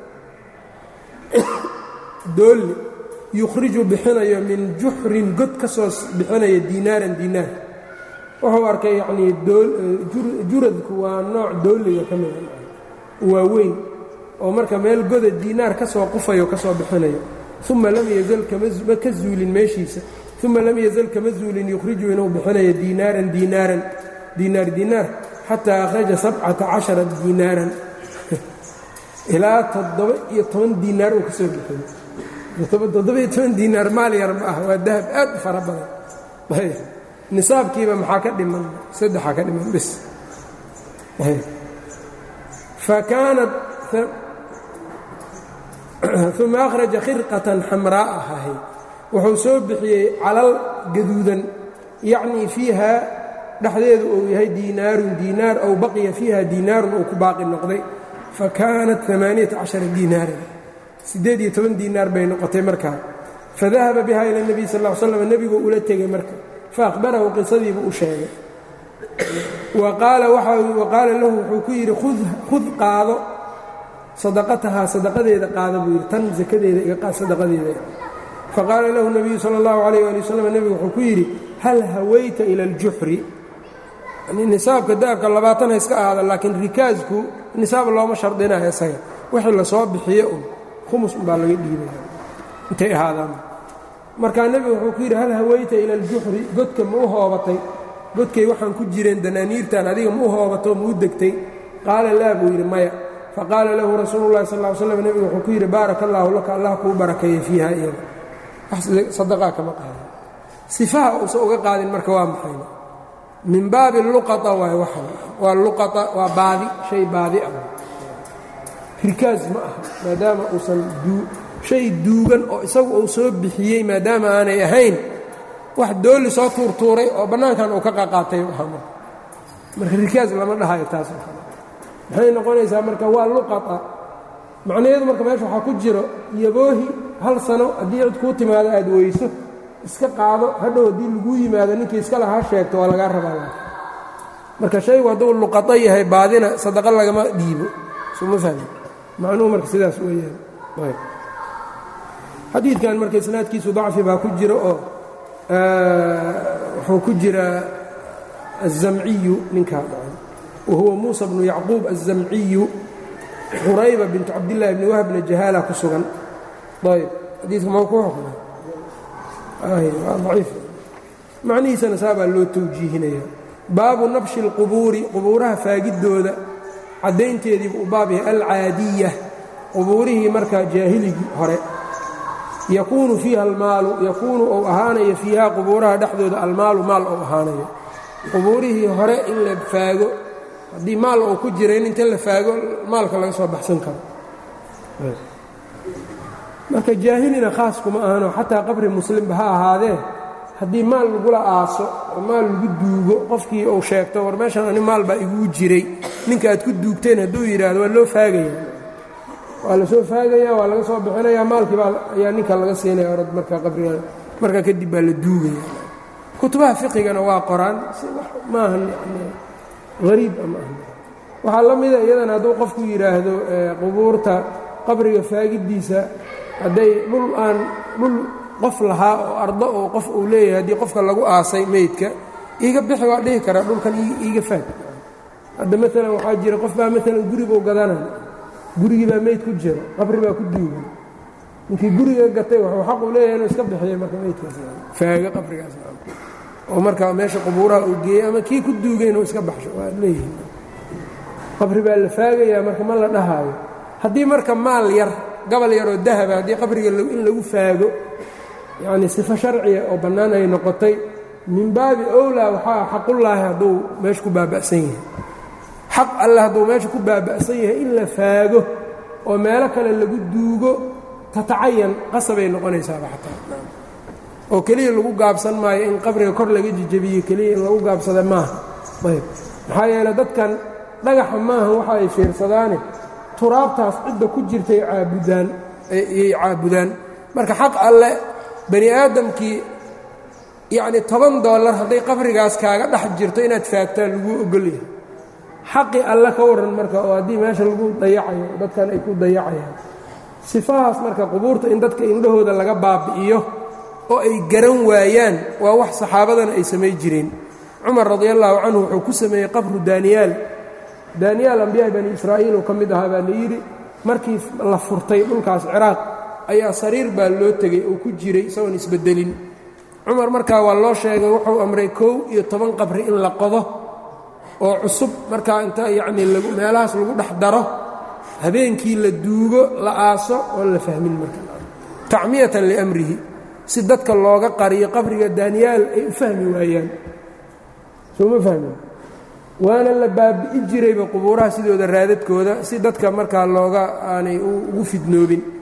doolli yukhriju bixinayo min juxrin god ka soo bixinaya diinaaran diinaar wuxuu arkay yacnii juradku waa nooc doolliga ka mida waa weyn oo marka meel goda diinaar ka soo qufayo ka soo bixinayo uma lam yazal kama ka zuulin meeshiisa uma lam yazal kama zuulin yukhriju inuu bixinayo diinaaran diinaaran diinaar diinaar xataa akhraja sabcata cashara diinaaran ilaa toddoba iyo toban diinaar uu ka soo bixiyo toddoba-iyo toban diinaar maal yar ma ah waa dahab aad u fara badan nisaabkiiba maxaa ka dhiman saddexaa ka dhiman bis fa kaanat uma akhraja khirqatan xamraa'a ahay wuxuu soo bixiyey calal gaduudan yacnii fiiha dhexdeedu uu yahay diinaarun diinaar ow baqiya fiiha diinaarun uu ku baaqi noqday fa kaanat amaaniyata cashara diinaaran siddeed iyo toban diinaar bay noqotay markaa fadahaba biha ila nebiy sal l slam nebiguu ula tegey marka fa akhbarahu qisadiibu u sheegay wa qaala lahu wuxuu ku yidhi khud qaado sadaqatahaa sadaqadeeda qaada buu yidhi tan sakadeeda iga qaad sadaqadeeda faqaala lahu nabiyu sala allahu calayh ali wasalam nebigu wuxuu ku yidhi hal hawayta ila aljuxri nisaabka dahabka labaatan ha iska ahaada laakiin rikaasku nisaab looma shardinayo isaga wixii lasoo bixiyo un khumus unbaa laga dhiibaya intay ahaadaan markaa nebigu wuxuu ku yidhi hal hawayta ila aljuxri godka ma u hoobatay godkay waxaan ku jireen danaaniirtan adiga ma u hoobato ma u degtay qaala laa buu yidhi maya faqaala lahu rasuulu llahi sal l slam nebigu wuxuu ku yidhi baaraka allaahu laka allah kuu barakeeyey fiiha iyada sadaqaa kama qaadin sifaha uusan uga qaadin marka waa maxayna min baabi luqaa waay waxan waa luqaa waa baadi shay baadi ah rikaas ma aha maadaama uusan shay duugan oo isagu uu soo bixiyey maadaama aanay ahayn wax dooli soo tuurtuuray oo bannaankan uu ka qaqaatay marka rikaas lama dhahayo taas maxay noqonaysaa marka waa luqaa macnaheedu marka meesha waxaa ku jiro yaboohi hal sano haddii cid kuu timaado aad weyso iska qaado hadhow haddii laguu yimaado ninkii iska lahaa sheegto waa lagaa rabaa marka shaygu hadduu luqado yahay baadina sadaqa lagama dhiibo suma fahmi macnuhu marka sidaas weeyaan xadiidkan marka isnaadkiisu dacfi baa ku jira oo wuxuu ku jiraa الزamciyu ninkaa wahuwa muuسى bnu yacquub الزamciyu qurayba bintu cabdالlahi bni wahbna jahaala ku sugan ayb xadiidka ma ku xukma aciif macnihiisana saa baa loo tawjiihinaya baabu nabshi اlqubuuri qubuuraha faagiddooda caddaynteediibu u baab yahay alcaadiya qubuurihii markaa jaahiligii hore yakuunu fiiha almaalu yakuunu ou ahaanayo fiiha qubuuraha dhexdooda almaalu maal ou ahaanayo qubuurihii hore in la faago haddii maal uu ku jira in inta la faago maalka laga soo baxsan karo marka jaahilina khaas kuma ahano xataa qabri muslimba ha ahaadee haddii maal lagula aaso oo maal lagu duugo qofkii uu sheegto war meeshan ani maal baa iguu jiray ninka aad ku duugteen hadduu yidhaahdo waa loo faagaya waa la soo faagaya waa laga soo bixinaya maalkii baa ayaa ninka laga siinaya orad markaa qabriga markaa kadib baa la duugaya kutubaha fiqigana waa qoraan maahan hariib ama ah waxaa la mida iyadana hadduu qofku yidhaahdo qubuurta qabriga faagiddiisa hadday dhul aan dhul qof lahaa oo ardo oo qof uu leeyahay haddii qofka lagu aasay meydka iiga bixi waa dhihi karaa dhulkan iiga faag hadda maalan waxaa jira qof baa maalan guribuu gadanaya gurigii baa meyd ku jiro qabri baa ku duugan ninkii guriga gatay wuxuu xaq uu leeyahay inuu iska bixiyo marka meydkaas faago qabrigaas oo markaa meesha qubuuraha uu geeyey ama kii ku duugay inuu iska baxsho waa leeyihin qabri baa la faagayaa marka ma la dhahaayo haddii marka maal yar gabal yaroo dahaba haddii qabriga in lagu faago yacnii sifo sharciya oo bannaan ay noqotay min baabi owlaa waxaa xaqullaahi hadduu meesha ku baaba'san yahay xaq alle hadduu meesha ku baaba'san yahay in la faago oo meelo kale lagu duugo tatacayan qasabay noqonaysaaba xataa oo keliya lagu gaabsan maayo in qabriga kor laga jejebiyo keliya in lagu gaabsada maaha ayb maxaa yeele dadkan dhagaxa maaha waxa ay fiirsadaane turaabtaas cidda ku jirtay caabudaan ayay caabudaan marka xaq alle bani aadamkii yacnii toban dollar hadday qabrigaas kaaga dhex jirto inaad faagtaan laguu ogolyahay xaqii alle ka warran marka oo haddii meesha lagu dayacayo dadkan ay ku dayacayaan sifahaas marka qubuurta in dadka indhahooda laga baabi'iyo oo ay garan waayaan waa wax saxaabadana ay samay jireen cumar radi allaahu canhu wuxuu ku sameeyey qabru daaniyaal daaniyaal ambiyaai bani israa'iil uu ka mid ahaa baa la yidhi markii la furtay dhulkaas ciraaq ayaa sariir baa loo tegey oo ku jiray isagoon isbeddelin cumar markaa waa loo sheegay wuxuu amray kow iyo toban qabri in la qodo oo cusub markaa inta yacnii lagu meelahaas lagu dhex daro habeenkii la duugo la aaso oon la fahmin marka tacmiyatan liamrihi si dadka looga qariyo qabriga daaniyaal ay u fahmi waayaan soo ma fahmin waana la baabi'i jirayba qubuuraha sidooda raadadkooda si dadka markaa looga aanay ugu fidnoobin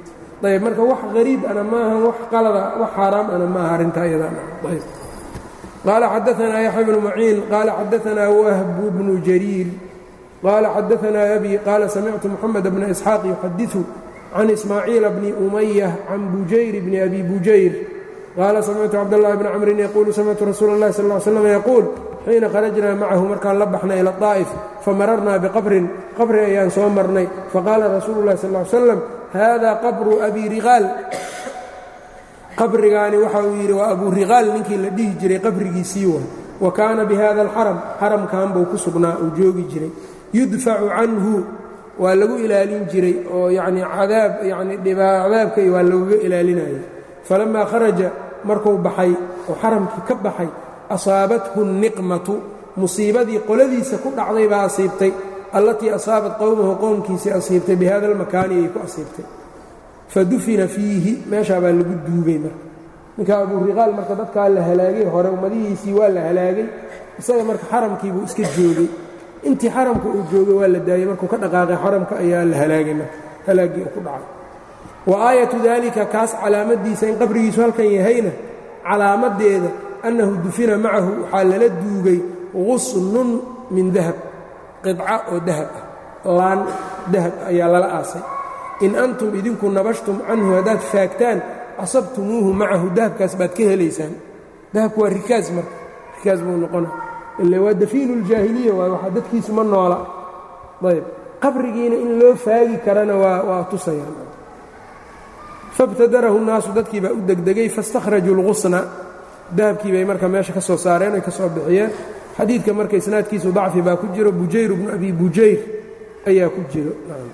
ayb marka wax hariib ana maaha wax qalada wax xaaraam ana maaha arrintaa iyadaayb qaala xadaanaa yaxya bnu maciin qaala xadaanaa wahbu bnu jariir qaala xadaanaa abi qaala samictu moxamed bna isxaaq yuxadiثu can ismaaciila bni umaya can bujayr bni abi bujayr qaala samictu cabdاllahi bni camrin yaquulu samictu rasuula اllahi sal ly slam yaquul xiina kharajnaa macahu markaan la baxnay ila طaa'if famararnaa biqabrin qabri ayaan soo marnay faqaala rasuulu اllahi sal ly slam hada qabru abi riqaal qabrigaani waxa uu yidhi waa abu riqaal ninkii la dhihi jiray qabrigiisii wa wa kaana bi hada alxaram xaramkan buu ku sugnaa uu joogi jiray yudfacu canhu waa lagu ilaalin jiray oo yacni cadaab yacni cadaabka waa looga ilaalinayay falammaa kharaja markuu baxay oo xaramkii ka baxay asaabathu niqmatu musiibadii qoladiisa ku dhacday baa asiibtay allatii asaabat qowmahu qowmkiisii asiibtay bi hada almakaani ayay ku asiibtay fa dufina fiihi meeshaa baa lagu duugay marka ninka aburiqaal marka dadkaa la halaagay hore ummadihiisii waa la halaagay isaga marka xaramkii buu iska joogay intii xaramka uu joogay waa la daayey markuu ka dhaqaaqay xaramka ayaa la halaagay marka halaaggii uu ku dhacay wa aayatu daalika kaas calaamadiisa in qabrigiisu halkan yahayna calaamadeeda annahu dufina macahu waxaa lala duugay qusnun min dahab qidca oo dahab ah laan dahab ayaa lala aasay in antum idinku nabashtum canhu haddaad faagtaan asabtumuuhu macahu dahabkaas baad ka helaysaan dahabku waa rikaas marka rikaas buu noqona ila waa dafiinu ljaahiliya waay waxaa dadkiisu ma noola ayb qabrigiina in loo faagi karana waa waa tusayaan fabtadarahu nnaasu dadkii baa u degdegay faاstakhrajuu اlqusna dahabkii bay marka meesha ka soo saareen oy ka soo bixiyeen xadiidka marka isnaadkiisu dacfi baa ku jiro bujayr bnu abi bujayr ayaa ku jiro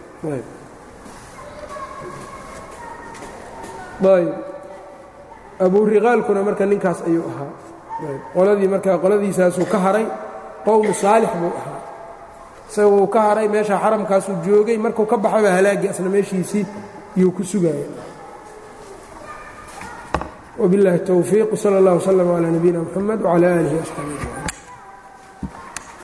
ayb aburiqaalkuna marka ninkaas ayuu ahaa qoladii marka qoladiisaasuu ka haray qowmu saalix buu ahaa isaguu ka haray meesha xaramkaasuu joogay markuu ka baxayba halaagii asna meeshiisii iyuu ku sugaya وبالله التوفيق وصلى الله وسلم على نبينا محمد وعلى آله وأصحابه أجمعين